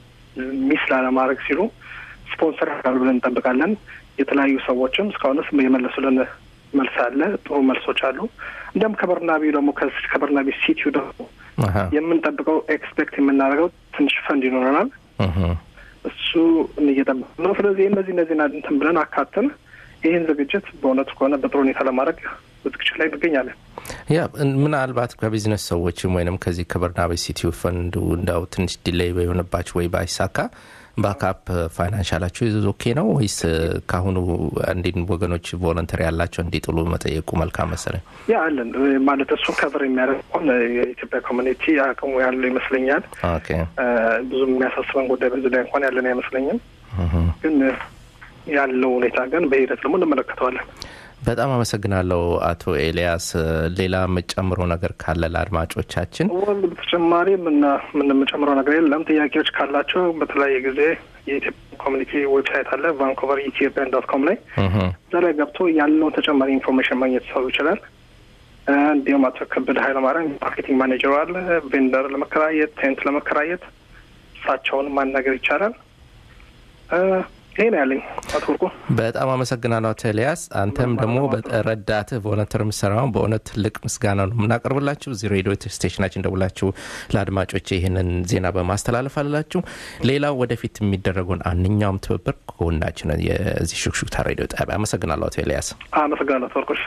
ሚስ ላለማድረግ ሲሉ ስፖንሰር ያሉ ብለን እንጠብቃለን። የተለያዩ ሰዎችም እስካሁንስ የመለሱልን መልስ አለ። ጥሩ መልሶች አሉ። እንዲያም ከበርናቢ ደግሞ ከስ- ከበርናቢ ሲቲዩ ደግሞ
አሀ፣
የምንጠብቀው ኤክስፔክት የምናደርገው ትንሽ ፈንድ ይኖረናል።
እህ።
እሱ እየጠበቅ ነው። ስለዚህ እነዚህ እነዚህ እንትን ብለን አካተን ይህን ዝግጅት በእውነቱ ከሆነ በጥሩ ሁኔታ ለማድረግ ዝግጅት ላይ እንገኛለን።
ያ እን- ምናልባት ከቢዝነስ ሰዎችም ወይንም ከዚህ ከበርናቤ ሲቲው ፈንዱ እንዳው ትንሽ ዲሌይ የሆነባቸው ወይ ባይሳካ ባካፕ ፋይናንሻላችሁ ኦኬ ነው ወይስ እ፣ ከአሁኑ አንዴን ወገኖች ቮለንተሪ ያላቸው እንዲጥሉ መጠየቁ መልካም መሰለኝ።
ያ አለን ማለት እሱን ከቨር የሚያደርግ ሆን የኢትዮጵያ ኮሚኒቲ አቅሙ ያለው ይመስለኛል።
ኦኬ
እ፣ ብዙም የሚያሳስበን ጉዳይ በዚህ ላይ እንኳን ያለን አይመስለኝም።
እህ።
ግን እ፣ ያለው ሁኔታ ግን በሂደት ደግሞ እንመለከተዋለን።
በጣም አመሰግናለሁ አቶ ኤልያስ። እ፣ ሌላ የምጨምረው ነገር ካለ ለአድማጮቻችን
ወል በተጨማሪ ምና- የምንጨምረው ነገር የለም። ጥያቄዎች ካላቸው በተለያየ ጊዜ የኢትዮጵያ ኮሚኒቲ ዌብሳይት አለ ቫንኮቨር ኢትዮጵያን ዶት ኮም ላይ
እህ።
እዛ ላይ ገብቶ ያለውን ተጨማሪ ኢንፎርሜሽን ማግኘት ሰው ይችላል። እ፣ እንዲሁም አቶ ከበደ ኃይለማርያም ማርኬቲንግ ማኔጀሩ አለ። ቬንደር ለመከራየት ቴንት ለመከራየት እሳቸውን ማናገር ይቻላል። እ፣ ይሄ ነው ያለኝ አቶ ወርቁ።
በጣም አመሰግናለሁ አቶ ኤልያስ። አንተም ደግሞ ረዳትህ ቮለንተር የምሰራውን በእውነት ትልቅ ምስጋና ነው የምናቀርብላችሁ። እዚህ ሬዲዮ ስቴሽናችን ደውላችሁ ለአድማጮች ይህንን ዜና በማስተላለፍ አላችሁ። ሌላው ወደፊት የሚደረገውን አንኛውም ትብብር ከጎናችን ነው የዚህ ሹክሹክታ ሬዲዮ ጣቢያ። አመሰግናለሁ አቶ ኤልያስ።
አመሰግናለሁ አቶ ወርቁ። እሺ።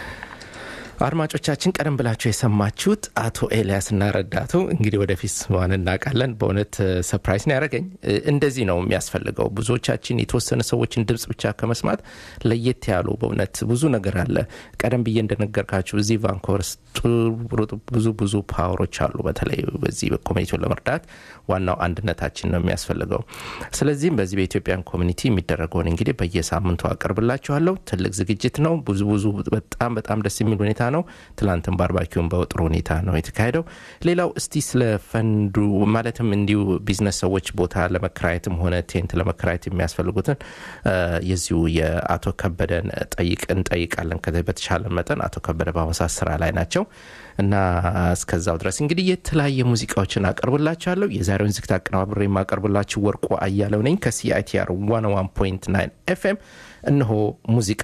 አድማጮቻችን ቀደም ብላችሁ የሰማችሁት አቶ ኤልያስ እና ረዳቱ እንግዲህ ወደፊት ዋን እናውቃለን። በእውነት ሰፕራይዝ ነው ያደረገኝ። እ፣ እንደዚህ ነው የሚያስፈልገው። ብዙዎቻችን የተወሰነ ሰዎችን ድምፅ ብቻ ከመስማት ለየት ያሉ በእውነት ብዙ ነገር አለ። ቀደም ብዬ እንደነገርካችሁ እዚህ ቫንኮቨር ውስጥ ጥሩ- ብዙ ብዙ ፓወሮች አሉ። በተለይ በዚህ ኮሚኒቲውን ለመርዳት ዋናው አንድነታችን ነው የሚያስፈልገው። ስለዚህም በዚህ በኢትዮጵያን ኮሚኒቲ የሚደረገውን እንግዲህ በየሳምንቱ አቀርብላችኋለሁ። ትልቅ ዝግጅት ነው። ብዙ ብዙ በጣም በጣም ደስ የሚል ሁኔታ ነው። ትላንትም ባርባኪውን በጥሩ ሁኔታ ነው የተካሄደው። ሌላው እስቲ ስለ ፈንዱ ማለትም እንዲሁ ቢዝነስ ሰዎች ቦታ ለመከራየትም ሆነ ቴንት ለመከራየት የሚያስፈልጉትን እ፣ የዚሁ የአቶ ከበደን ጠይቅ እንጠይቃለን። ከዚህ በተሻለ መጠን አቶ ከበደ በአሁኑ ሰዓት ስራ ላይ ናቸው እና እስከዛው ድረስ እንግዲህ የተለያየ ሙዚቃዎችን አቀርብላችኋለሁ። የዛሬውን ዝግት አቀነባብሬ የማቀርብላችሁ ወርቁ አያለው ነኝ ከሲአይቲአር 101.9 ኤፍኤም። እነሆ ሙዚቃ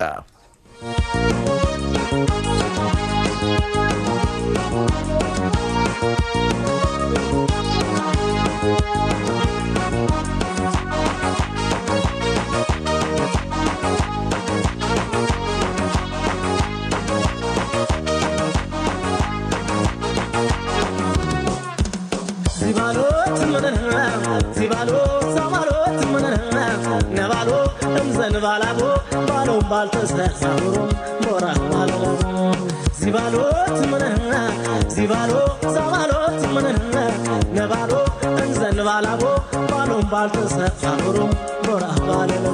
ሲባሎት ምንነ ሲባሎ ሰባሎት ምንነ ነባሎ እምዘንባላቦ ባሎም ባልተሰሳብሮም ቦራ ባለሎ ሲባሎት ምንነ ሲባሎ ሰባሎት ምንነ ነባሎ እንዘንባላቦ ባሎም ባልተሰሳብሮም ቦራ ባለሎ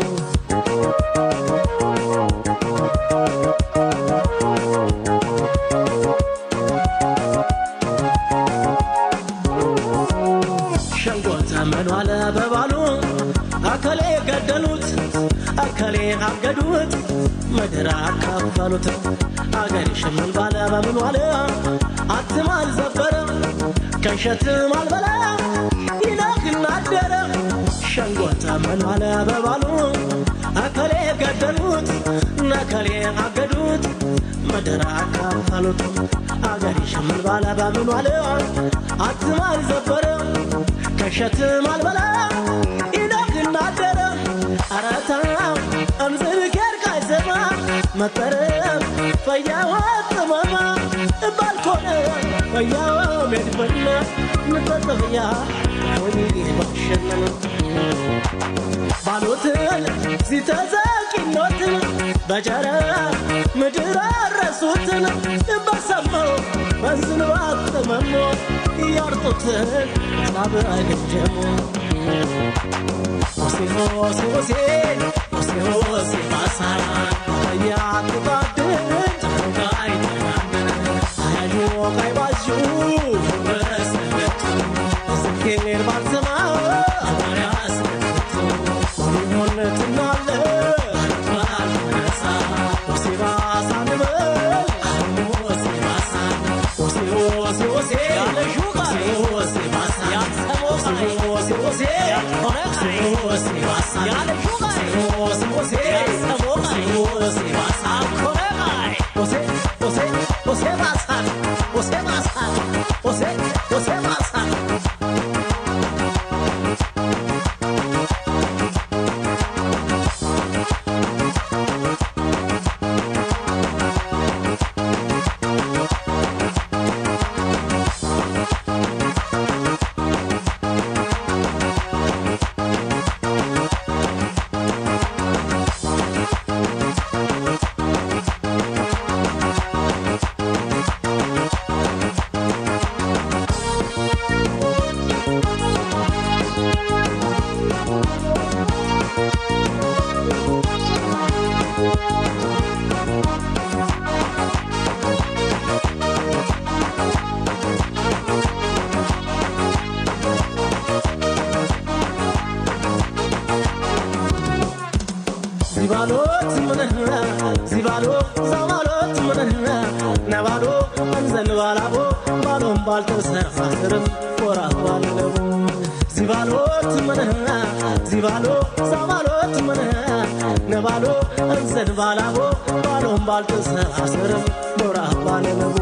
ሸንጎ ተመኑ አለ በባሉ አከሌ ገደሉት አከሌ አገዱት ምድር አካፈሉት አገር ሽምን ባለ በምን ዋለ አትም አልዘበረ ከሸትም አልበላ ይነግና አደረ ሸንጎ ተመኑ አለ በባሉ አከሌ ገደሉት ነከሌ አገዱት ምድር አካፈሉት አገር ሽምን ባለ በምን ዋለ አትም አልዘበረ ከሸትም አልበላ ይነግና አደረ አረታው እምዝብኬር ካይሰማ መጠረም ፈያዋ ጥመማ ባልኮነ ፈያዋ ሜድፈነ ንጠጥብያ ሆኒ ባሸነን ባሎትን ሲተዘቂኖትን በጀረ ምድር አረሱትን በሰማው በዝን ባጥመሞ እያርጡትን ሳብ አይገጀሙ ሆሴ ሆሴ ሆሴ ሆሴ ሆሴ ባሳ ያጡቃድን ጨንቃይ አያዩ ቀይባዡ በሰለቱ ዝኬር ባልሰማ አባሪያስ ሆነትናለ ባልነሳ ሆሴ ባሳ ንበል ሆሴ ባሳ ሆሴ ሆሴ ሆሴ ያለሹ ሆሴ ባሳ ያሰሞ ሆሴ ሆሴ ሆነ ሆሴ ባሳ ያለሹ ሆሴ ሆሴ ያሰሞ ሆሴ ባሳ ኮረ ሆሴ ሆሴ ሆሴ ባሳ ሆሴ ባሳ ሆሴ ሆሴ ባሳ ዚባሎት ምንህና ዚባሎ ዛባሎት ምንህና ነባሎ እንዘን ባላቦ ባሎም ባልተሰፋ ስርም ኮራ ባለቡ ዚባሎት ምንህና ዚባሎ ዛባሎት ምንህና ነባሎ እንዘን ባላቦ ባሎም ባልተሰፋ ስርም ኮራ ባለቡ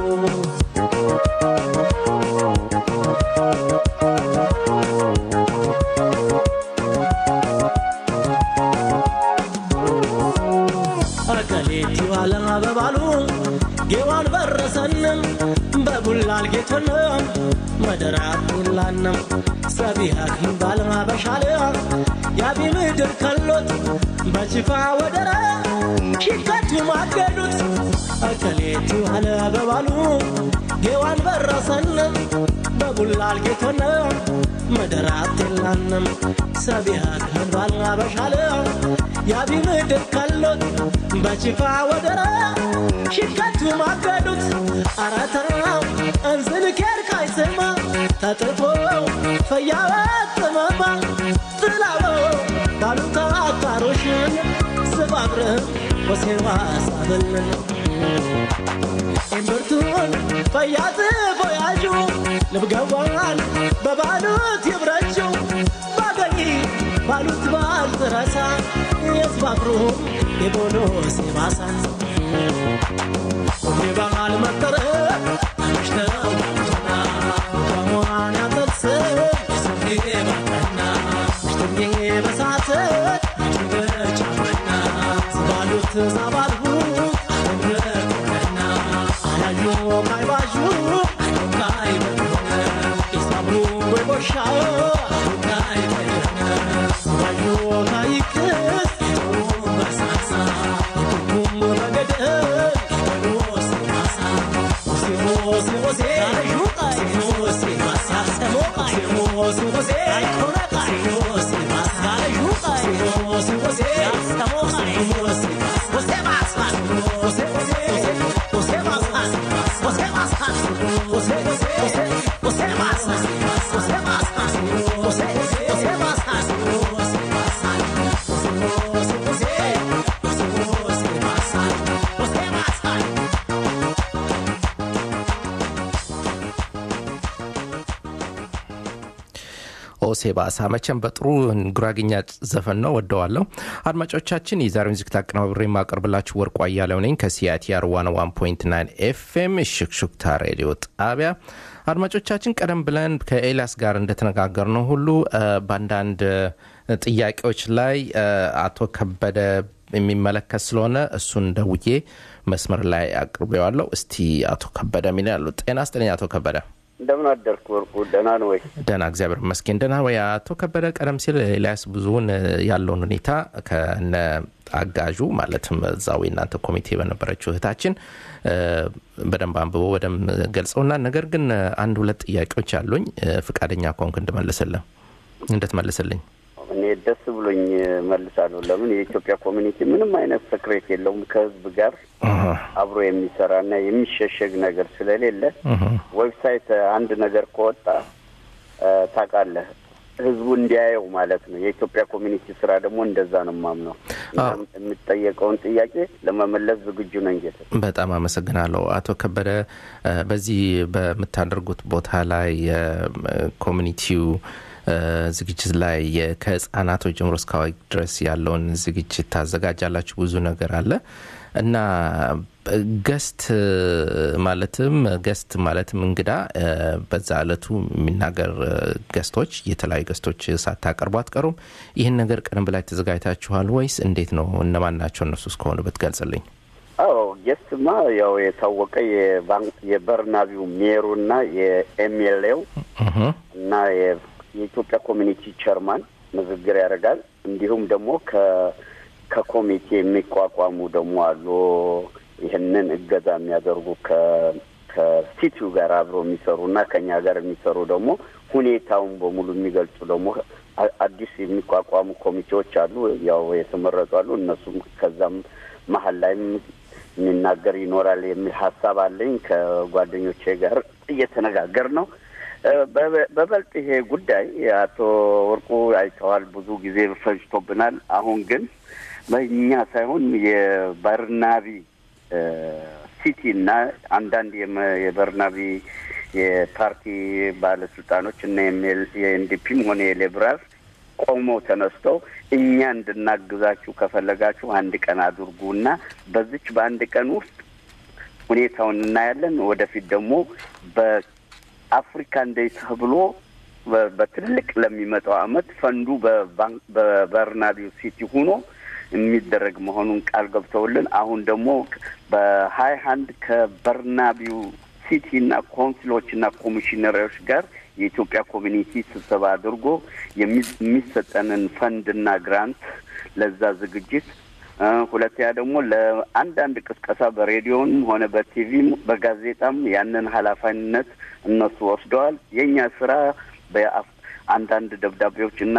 አከሌቲ ዋለም አበባሉ ጌዋን በረሰንም በቡላል ጌቶንም መደራት ይላንም ሰቢሃክ ባለም አበሻለ ያቢ ምድር ከሎት በጅፋ ወደረ ሽከቱ ማገዱት አከሌቲ ዋለ አበባሉ ጌዋን በረሰንም በቡላል ጌቶንም መደራት ይላንም ሰቢሃክ ባለም አበሻለ ያቢ ምድር ከሎት በጅፋ ወደረ ሽከቱ ማገዱት አረተራው እንዝን ኬር ካይስማ ተጥፎ ፈያወት ጥመማ ጥላው ባሉታ አታሮሽን ስባብርም ወሴዋ ሳብልን እምብርቱን ፈያዝ ፎያዡ ልብገዋን በባሉት ይብረጁ ባገኝ ባሉት ባልትረሳ የስባብሩ የቦሎ ሲባሳን ሁሌ ባል መጠረ አሽተው በዋን ያጠቅስ ሰፊ ባቀና ሽተኝ በሳት በጫመና ስባሉት ዛባልሁ አለምረቆነና አያዩ ካይባዡ ካይበሆነ ኢሳብሩ ወይቦሻ ካይበሆነ ስባዩ ካይክስ በሳሳ የቁም በገደል የበሎ ሲባሳ ሆሴ ሆሴ ሆሴ ባሳ ሆሴ ሆሴ አይኮነቃ ሆሴ ባሳ ሆሴ ሆሴ ሆሴ ሆሴ ባሳ ሆሴ ሆሴ ሆሴ ባሳ ሆሴ ባሳ ሆሴ ሆሴ ሆሴ ባሳ ሆሴ ባሳ ሆሴ ሆሴ ባሳ ሆሴ ባሳ ሆሴ ሆሴ ሆሴ ባሳ ሆሴ ባሳ
ኦሴ ባሳ መቼም በጥሩ ጉራግኛ ዘፈን ነው ወደዋለሁ አድማጮቻችን የዛሬውን ዝግት አቀናብሬ የማቀርብላችሁ ወርቁ አያለው ነኝ ከሲአቲአር 101.9 ኤፍኤም ሽክሹክታ ሬዲዮ ጣቢያ አድማጮቻችን ቀደም ብለን ከኤልያስ ጋር እንደተነጋገር ነው ሁሉ እ፣ በአንዳንድ እ፣ ጥያቄዎች ላይ እ፣ አቶ ከበደ የሚመለከት ስለሆነ እሱን ደውዬ መስመር ላይ አቅርቤዋለሁ እስቲ አቶ ከበደ ሚል ያሉ ጤና ስጥልኝ አቶ ከበደ
እንደምን አደርክ ወርቁ? ደህና ነው ወይ?
ደህና እግዚአብሔር ይመስገን ደህና ወይ? አቶ ከበደ ቀደም ሲል ኤልያስ ብዙውን ያለውን ሁኔታ ከነ አጋዡ ማለትም እዛው የእናንተ ኮሚቴ በነበረችው እህታችን በደንብ አንብቦ በደንብ ገልጸውና ነገር ግን አንድ ሁለት ጥያቄዎች አሉኝ ፍቃደኛ ከሆንክ እንድመልስልህ እንድትመልስልኝ
እኔ ደስ ብሎኝ መልሳለሁ። ለምን የኢትዮጵያ ኮሚኒቲ ምንም አይነት ሰክሬት የለውም ከህዝብ ጋር አብሮ የሚሰራና የሚሸሸግ ነገር ስለሌለ ዌብሳይት አንድ ነገር ከወጣ ታውቃለህ ህዝቡ እንዲያየው ማለት ነው። የኢትዮጵያ ኮሚኒቲ ስራ ደግሞ እንደዛ ነው ማምነው። የምጠየቀውን ጥያቄ ለመመለስ ዝግጁ ነኝ። ጌታ
በጣም አመሰግናለሁ አቶ ከበደ። በዚህ በምታደርጉት ቦታ ላይ የኮሚኒቲው ዝግጅት ላይ ከህጻናቶች ጀምሮ እስከ አዋቂ ድረስ ያለውን ዝግጅት ታዘጋጃላችሁ። ብዙ ነገር አለ እና ገስት ማለትም ገስት ማለትም እንግዳ በዛ እለቱ የሚናገር ገስቶች የተለያዩ ገስቶች ሳታቀርቡ አትቀሩም። ይህን ነገር ቀደም ብላይ ተዘጋጅታችኋል ወይስ እንዴት ነው? እነማን ናቸው እነሱ እስከሆኑ ብትገልጽልኝ።
አዎ ጌስትማ ያው የታወቀ የበርናቢው ሜሩና የኤምኤልኤው እና የኢትዮጵያ ኮሚኒቲ ቸርማን ንግግር ያደርጋል። እንዲሁም ደግሞ ከኮሚቴ የሚቋቋሙ ደግሞ አሉ። ይህንን እገዛ የሚያደርጉ ከሲቲው ጋር አብረው የሚሰሩ እና ከኛ ጋር የሚሰሩ ደግሞ ሁኔታውን በሙሉ የሚገልጹ ደግሞ አዲስ የሚቋቋሙ ኮሚቴዎች አሉ። ያው የተመረጡ አሉ። እነሱም ከዛም መሀል ላይም የሚናገር ይኖራል የሚል ሀሳብ አለኝ። ከጓደኞቼ ጋር እየተነጋገር ነው። በበልጥ ይሄ ጉዳይ አቶ ወርቁ አይተዋል። ብዙ ጊዜ ፈጅቶብናል። አሁን ግን በእኛ ሳይሆን የበርናቢ ሲቲ እና አንዳንድ የበርናቢ የፓርቲ ባለስልጣኖች እና የኤንዲፒም ሆነ የሌብራል ቆመው ተነስተው እኛ እንድናግዛችሁ ከፈለጋችሁ አንድ ቀን አድርጉ እና በዚች በአንድ ቀን ውስጥ ሁኔታውን እናያለን። ወደፊት ደግሞ በአፍሪካ እንደ ተብሎ በትልቅ ለሚመጣው አመት ፈንዱ በበርናቢው ሲቲ ሆኖ የሚደረግ መሆኑን ቃል ገብተውልን አሁን ደግሞ በሀያ አንድ ከበርናቢው ሲቲ እና ኮንስሎች እና ኮሚሽነሮች ጋር የኢትዮጵያ ኮሚኒቲ ስብሰባ አድርጎ የሚሰጠንን ፈንድና ግራንት ለዛ ዝግጅት ሁለተኛ ደግሞ ለአንዳንድ ቅስቀሳ በሬዲዮንም ሆነ በቲቪም በጋዜጣም ያንን ኃላፊነት እነሱ ወስደዋል። የእኛ ስራ አንዳንድ ደብዳቤዎች እና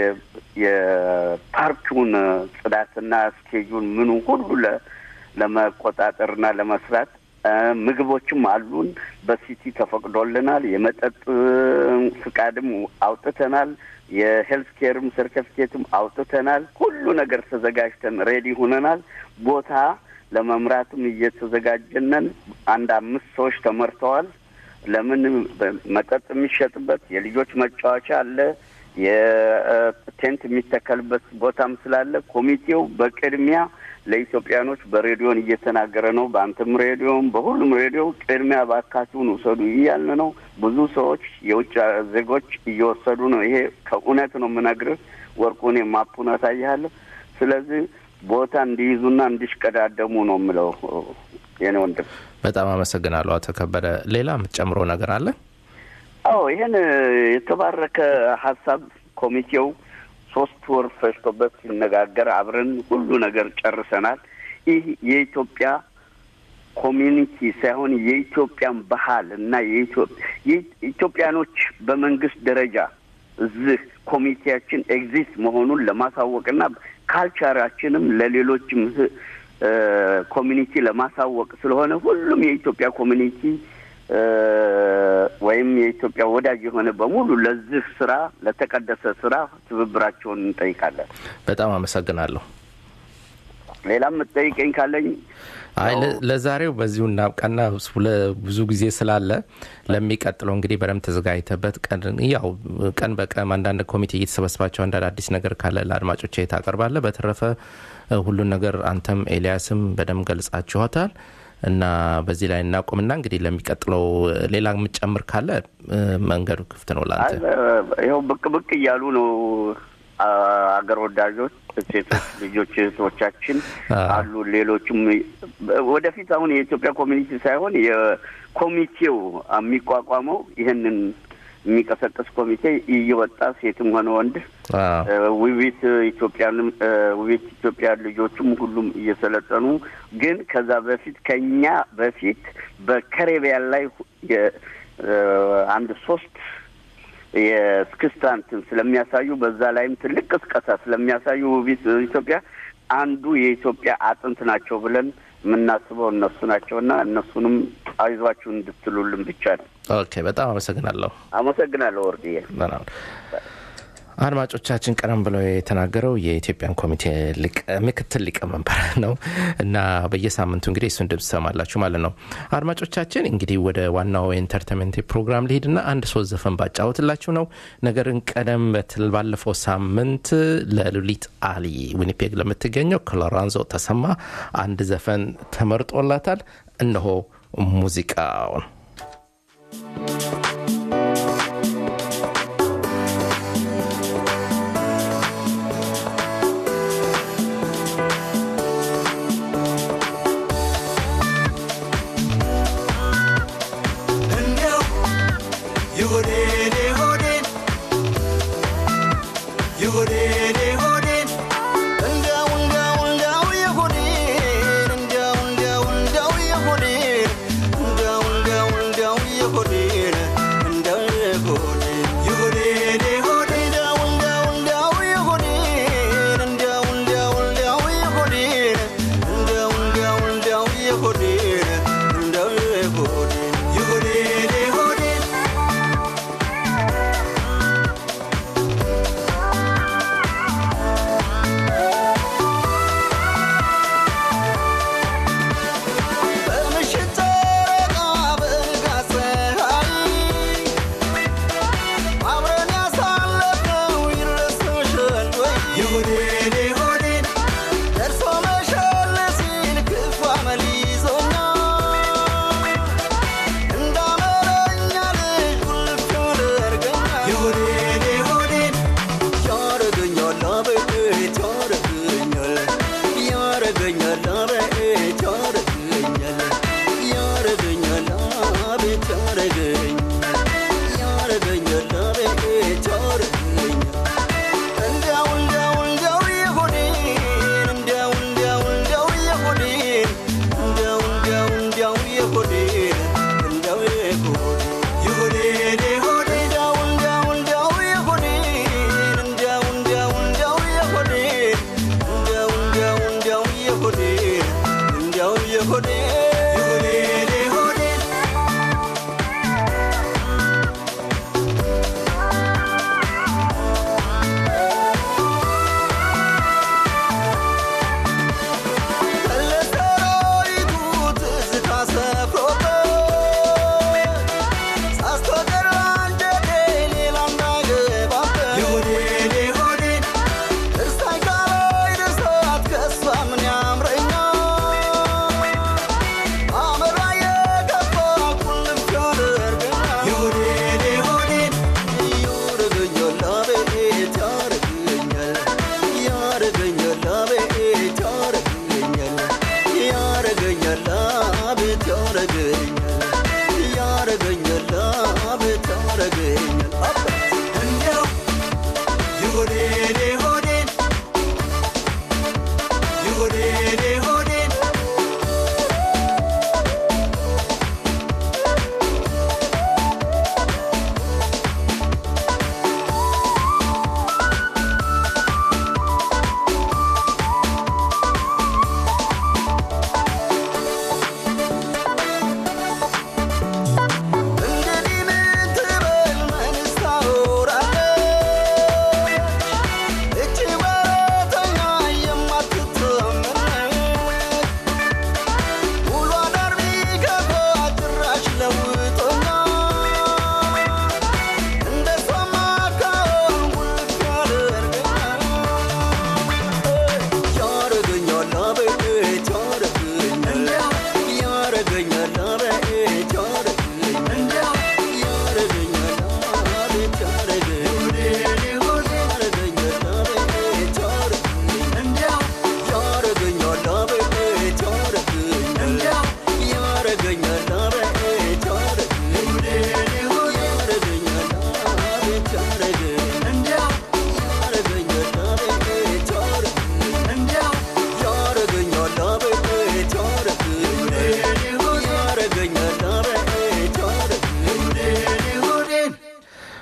የፓርኪውን ጽዳትና ስኬጁን ምኑ ሁሉ ለመቆጣጠርና ለመስራት ምግቦችም አሉን። በሲቲ ተፈቅዶልናል። የመጠጥ ፍቃድም አውጥተናል። የሄልት ኬርም ሰርቲፊኬትም አውጥተናል። ሁሉ ነገር ተዘጋጅተን ሬዲ ሁነናል። ቦታ ለመምራትም እየተዘጋጀነን አንድ አምስት ሰዎች ተመርተዋል። ለምን መጠጥ የሚሸጥበት የልጆች መጫወቻ አለ። የቴንት የሚተከልበት ቦታም ስላለ ኮሚቴው በቅድሚያ ለኢትዮጵያኖች በሬዲዮን እየተናገረ ነው። በአንተም ሬዲዮም በሁሉም ሬዲዮ ቅድሚያ ባካችሁን ውሰዱ እያልን ነው። ብዙ ሰዎች የውጭ ዜጎች እየወሰዱ ነው። ይሄ ከእውነት ነው የምነግርህ ወርቁ። እኔ ማፑን አሳይሃለሁ። ስለዚህ ቦታ እንዲይዙና እንዲሽቀዳደሙ ነው የምለው የኔ ወንድም።
በጣም አመሰግናለሁ አቶ ከበደ። ሌላ የምትጨምረው ነገር አለ?
አዎ ይህን የተባረከ ሀሳብ ኮሚቴው ሶስት ወር ፈጅቶበት ሲነጋገር አብረን ሁሉ ነገር ጨርሰናል። ይህ የኢትዮጵያ ኮሚኒቲ ሳይሆን የኢትዮጵያን ባህል እና የኢትዮጵያኖች በመንግስት ደረጃ እዚህ ኮሚቴያችን ኤግዚስት መሆኑን ለማሳወቅና ካልቸራችንም ለሌሎችም ኮሚኒቲ ለማሳወቅ ስለሆነ ሁሉም የኢትዮጵያ ኮሚኒቲ ወይም የኢትዮጵያ ወዳጅ የሆነ በሙሉ ለዚህ ስራ ለተቀደሰ ስራ ትብብራቸውን እንጠይቃለን።
በጣም አመሰግናለሁ።
ሌላ የምትጠይቀኝ ካለኝ
አይ ለዛሬው በዚሁ እናብቃና ብዙ ጊዜ ስላለ ለሚቀጥለው እንግዲህ በደንብ ተዘጋጅተበት ቀን ያው ቀን በቀን አንዳንድ ኮሚቴ እየተሰበሰባቸው አንዳንድ አዲስ ነገር ካለ ለአድማጮች ታቀርባለ። በተረፈ ሁሉን ነገር አንተም ኤልያስም በደንብ ገልጻችኋታል እና በዚህ ላይ እናቁምና እንግዲህ ለሚቀጥለው ሌላ የምጨምር ካለ መንገዱ ክፍት ነው ላንተ።
ይኸው ብቅ ብቅ እያሉ ነው አ- አገር ወዳጆች ሴቶች ልጆች እህቶቻችን አሉ። ሌሎችም ወደፊት አሁን የኢትዮጵያ ኮሚኒቲ ሳይሆን የኮሚቴው የሚቋቋመው ይህንን የሚቀሰቅስ ኮሚቴ እየወጣ ሴትም ሆነ ወንድ እ፣ ውቢት ኢትዮጵያንም እ፣ ውቢት ኢትዮጵያ ልጆቹም ሁሉም እየሰለጠኑ ግን ከዛ በፊት ከኛ በፊት በካሪቢያን ላይ የ- እ፣ አንድ ሶስት የስክስታ እንትን ስለሚያሳዩ በዛ ላይም ትልቅ ቅስቀሳ ስለሚያሳዩ ውቢት ኢትዮጵያ አንዱ የኢትዮጵያ አጥንት ናቸው ብለን የምናስበው እነሱ ናቸውና እነሱንም አይዟችሁ እንድትሉልን ብቻ ነው።
ኦኬ፣ በጣም አመሰግናለሁ።
አመሰግናለሁ ወርድዬ።
በጣም አድማጮቻችን ቀደም ብለው የተናገረው የኢትዮጵያን ኮሚቴ ሊቀ- ምክትል ሊቀመንበር ነው እና በየሳምንቱ እንግዲህ እሱን ድምፅ ትሰማላችሁ ማለት ነው። አድማጮቻችን እንግዲህ ወደ ዋናው የኢንተርቴንመንት ፕሮግራም ሊሄድና አንድ ሶስት ዘፈን ባጫወትላችሁ ነው። ነገርን ቀደም በትል ባለፈው ሳምንት ለሉሊት አሊ ዊኒፔግ ለምትገኘው ክሎራንዞ ተሰማ አንድ ዘፈን ተመርጦላታል። እነሆ ሙዚቃውን
እንደው የሆዴን የሆዴን የሆዴን የሆዴን እንደው እንደው እንደው የሆዴን እንደው እንደው እንደው የሆዴን እንደው እንደው እንደው የሆዴን እንደው የሆዴን የሆዴን የሆዴን እንደው እንደው እንደው የሆዴን እንደው እንደው እንደው የሆዴን እንደው እንደው እንደው የሆዴን እንደው የሆዴን የሆዴን የሆዴን በምሽት ጨረቃ በንጋት ፀሐይ አብረን ያሳለፍነው ይረሳሻል ወይ? የሆዴን የሆዴን ደርሶ መሻል ሲል ክፉ አመል ይዞኛል። እንዳመለኛ ልጅ ውልፍ ያደርገኛል። የሆዴን የሆዴን ያረገኛል አቤት ያረገኛል ያረገኛል አቤት ያረገኛል ያረገኛል አቤት ያረገኛል ያረገኛል አቤት ያረገኛል እንደው እንደው እንደው የሆዴን እንደው እንደው እንደው የሆዴን እንደው እንደው እንደው የሆዴን እንደው የሆዴን የሆዴን የሆዴን እንደው እንደው እንደው የሆዴን እንደው እንደው እንደው የሆዴን እንደው እንደው እንደው የሆዴን እንደው የሆዴን የሆዴን የሆዴን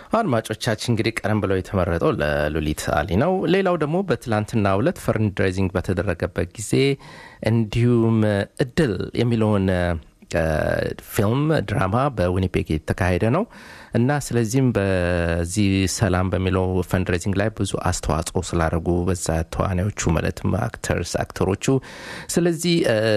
አድማጮቻችን እንግዲህ ቀደም ብለው የተመረጠው ለሉሊት አሊ ነው። ሌላው ደግሞ በትላንትና ዕለት ፈንድሬዚንግ በተደረገበት ጊዜ እንዲሁም እድል የሚለውን ፊልም ድራማ በዊኒፔግ የተካሄደ ነው እና ስለዚህም በዚህ ሰላም በሚለው ፈንድሬዚንግ ላይ ብዙ አስተዋጽኦ ስላደረጉ በዛ ተዋናዮቹ ማለትም አክተርስ አክተሮቹ ስለዚህ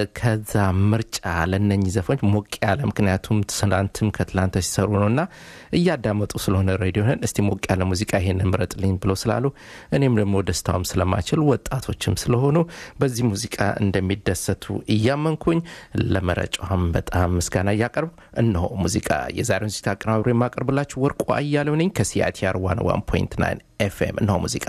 ከዛ ምርጫ ለነኝ ዘፈኖች ሞቅ ያለ ምክንያቱም ትናንትም ከትላንተ ሲሰሩ ነው እና እያዳመጡ ስለሆነ ሬዲዮን እስቲ ሞቅ ያለ ሙዚቃ ይሄን ምረጥልኝ ብሎ ስላሉ እኔም ደግሞ ደስታውም ስለማችል ወጣቶችም ስለሆኑ በዚህ ሙዚቃ እንደሚደሰቱ እያመንኩኝ ለመረጫም በጣም ምስጋና እያቀርብ እነሆ ሙዚቃ የዛሬውን ዝግጅት አቀናብሬ የማቀርብላችሁ ወርቁ አያሌው ነኝ ከሲአቲአር 101.9 ኤፍኤም እነሆ ሙዚቃ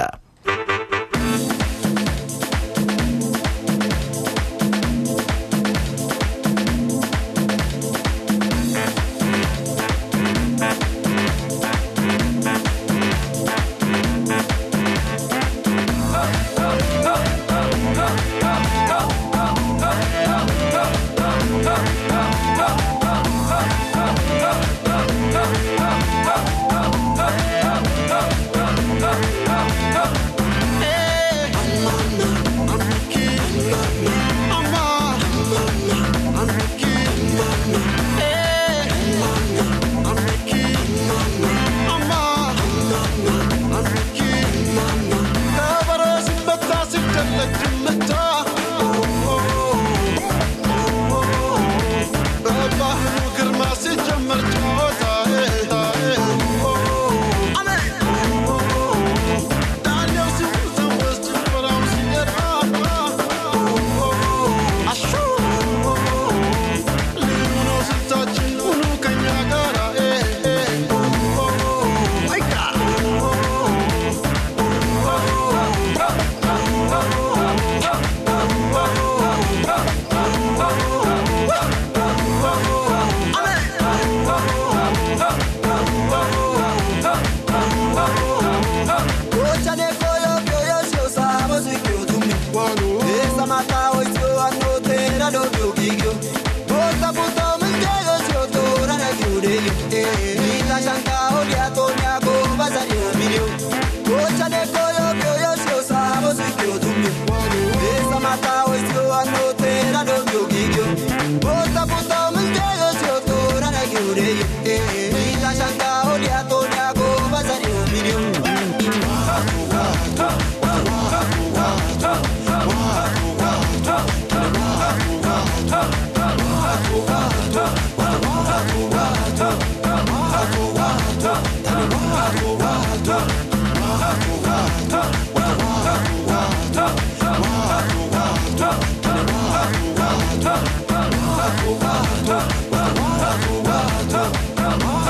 Wow.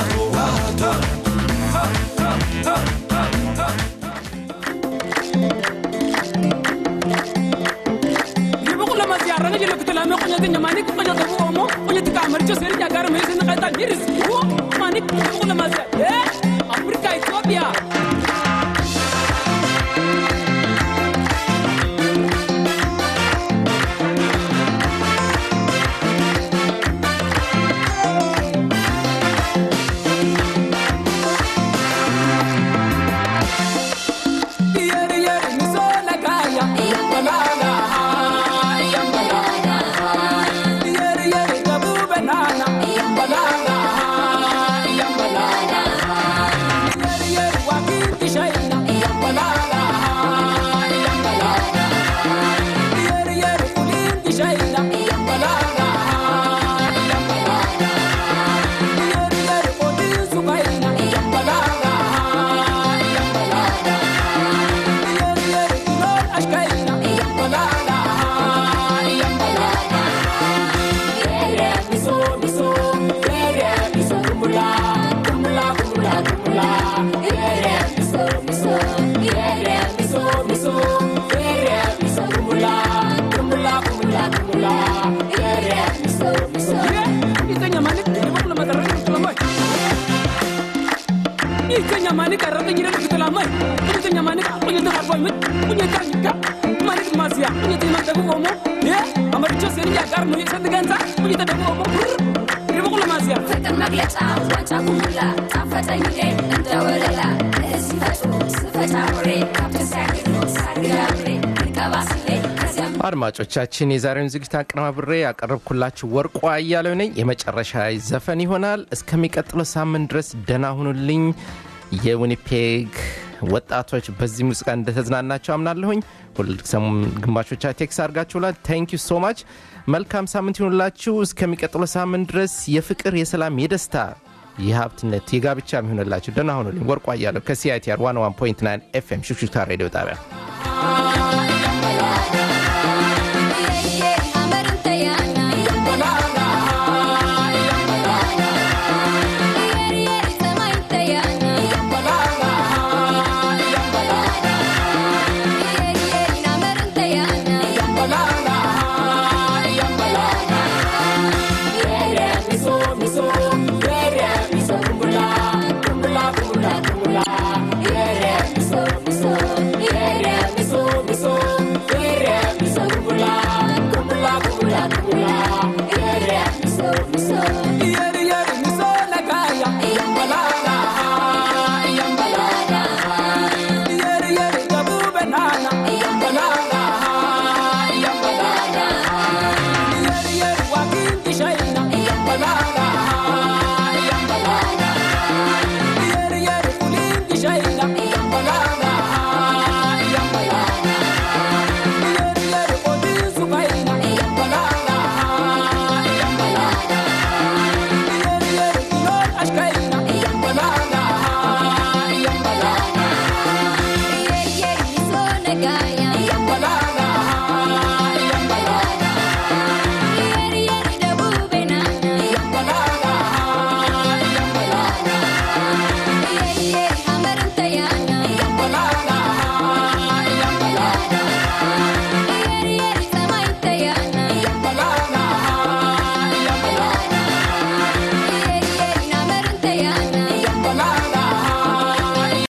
Ribukula masiara nga jelo kutula me kunya tinya mani kunya tabu omo kunya tika amarcho seri nya gar me sin kata miris wo mani ribukula masia eh Afrika Ethiopia Yeri yeri misola kaya yambalala yambalala Yeri yeri gabu banana yambalala yambalala Yeri yeri wakiti shaina yambalala yambalala Yeri yeri kulinti shaina yambalala yambalala Yeri yeri kodin sukaina yambalala yambalala Yeri yeri kulol ashkaina yambalala yambalala Yere miso miso Yere miso kumula kumula kumula kumula Yere miso miso Yere miso miso Yere miso kumula kumula kumula kumula Yere miso miso Ito nyamani Iba kula matarang ito lamay Ito nyamani karata nyira ito lamay Ito nyamani ka Kunya ito harboy mit Kunya ito nyika Mani ito masya Kunya ito nyamani tabu omo Yeah Amaricho seri ya gar Nunya sa tigansa Kunya ito tabu omo Iba kula masya
ፍቅር መግለጫ ዋንጫ ኩሙላ ጣፈጠኝ እኔ እንደ ወለላ እህል ሲፈጩ ስፈጫ ሙሬ ካብት ሲያግዱ ሳግዳ ምሬ ልቀባ ስሌ ከዚያም
አድማጮቻችን የዛሬውን ዝግጅት አቀነባብሬ ያቀረብኩላችሁ ወርቁ አያሌው ነኝ። የመጨረሻ ዘፈን ይሆናል። እስከሚቀጥለው ሳምንት ድረስ ደህና ሁኑልኝ። የዊኒፔግ ወጣቶች በዚህ ሙዚቃ እንደተዝናናቸው አምናለሁኝ። ሁልሰሙም ግማሾቻ ቴክስ አድርጋችሁላል። ታንክ ዩ ሶ ማች። መልካም ሳምንት ይሁንላችሁ። እስከሚቀጥለው ሳምንት ድረስ የፍቅር፣ የሰላም፣ የደስታ የሀብትነት የጋብቻ የሚሆንላችሁ ደህና ሁኑልኝ። ወርቁ አያሌው ከሲአይቲአር 101.9 ኤፍኤም ሹክሹክታ ሬዲዮ ጣቢያ
yambalala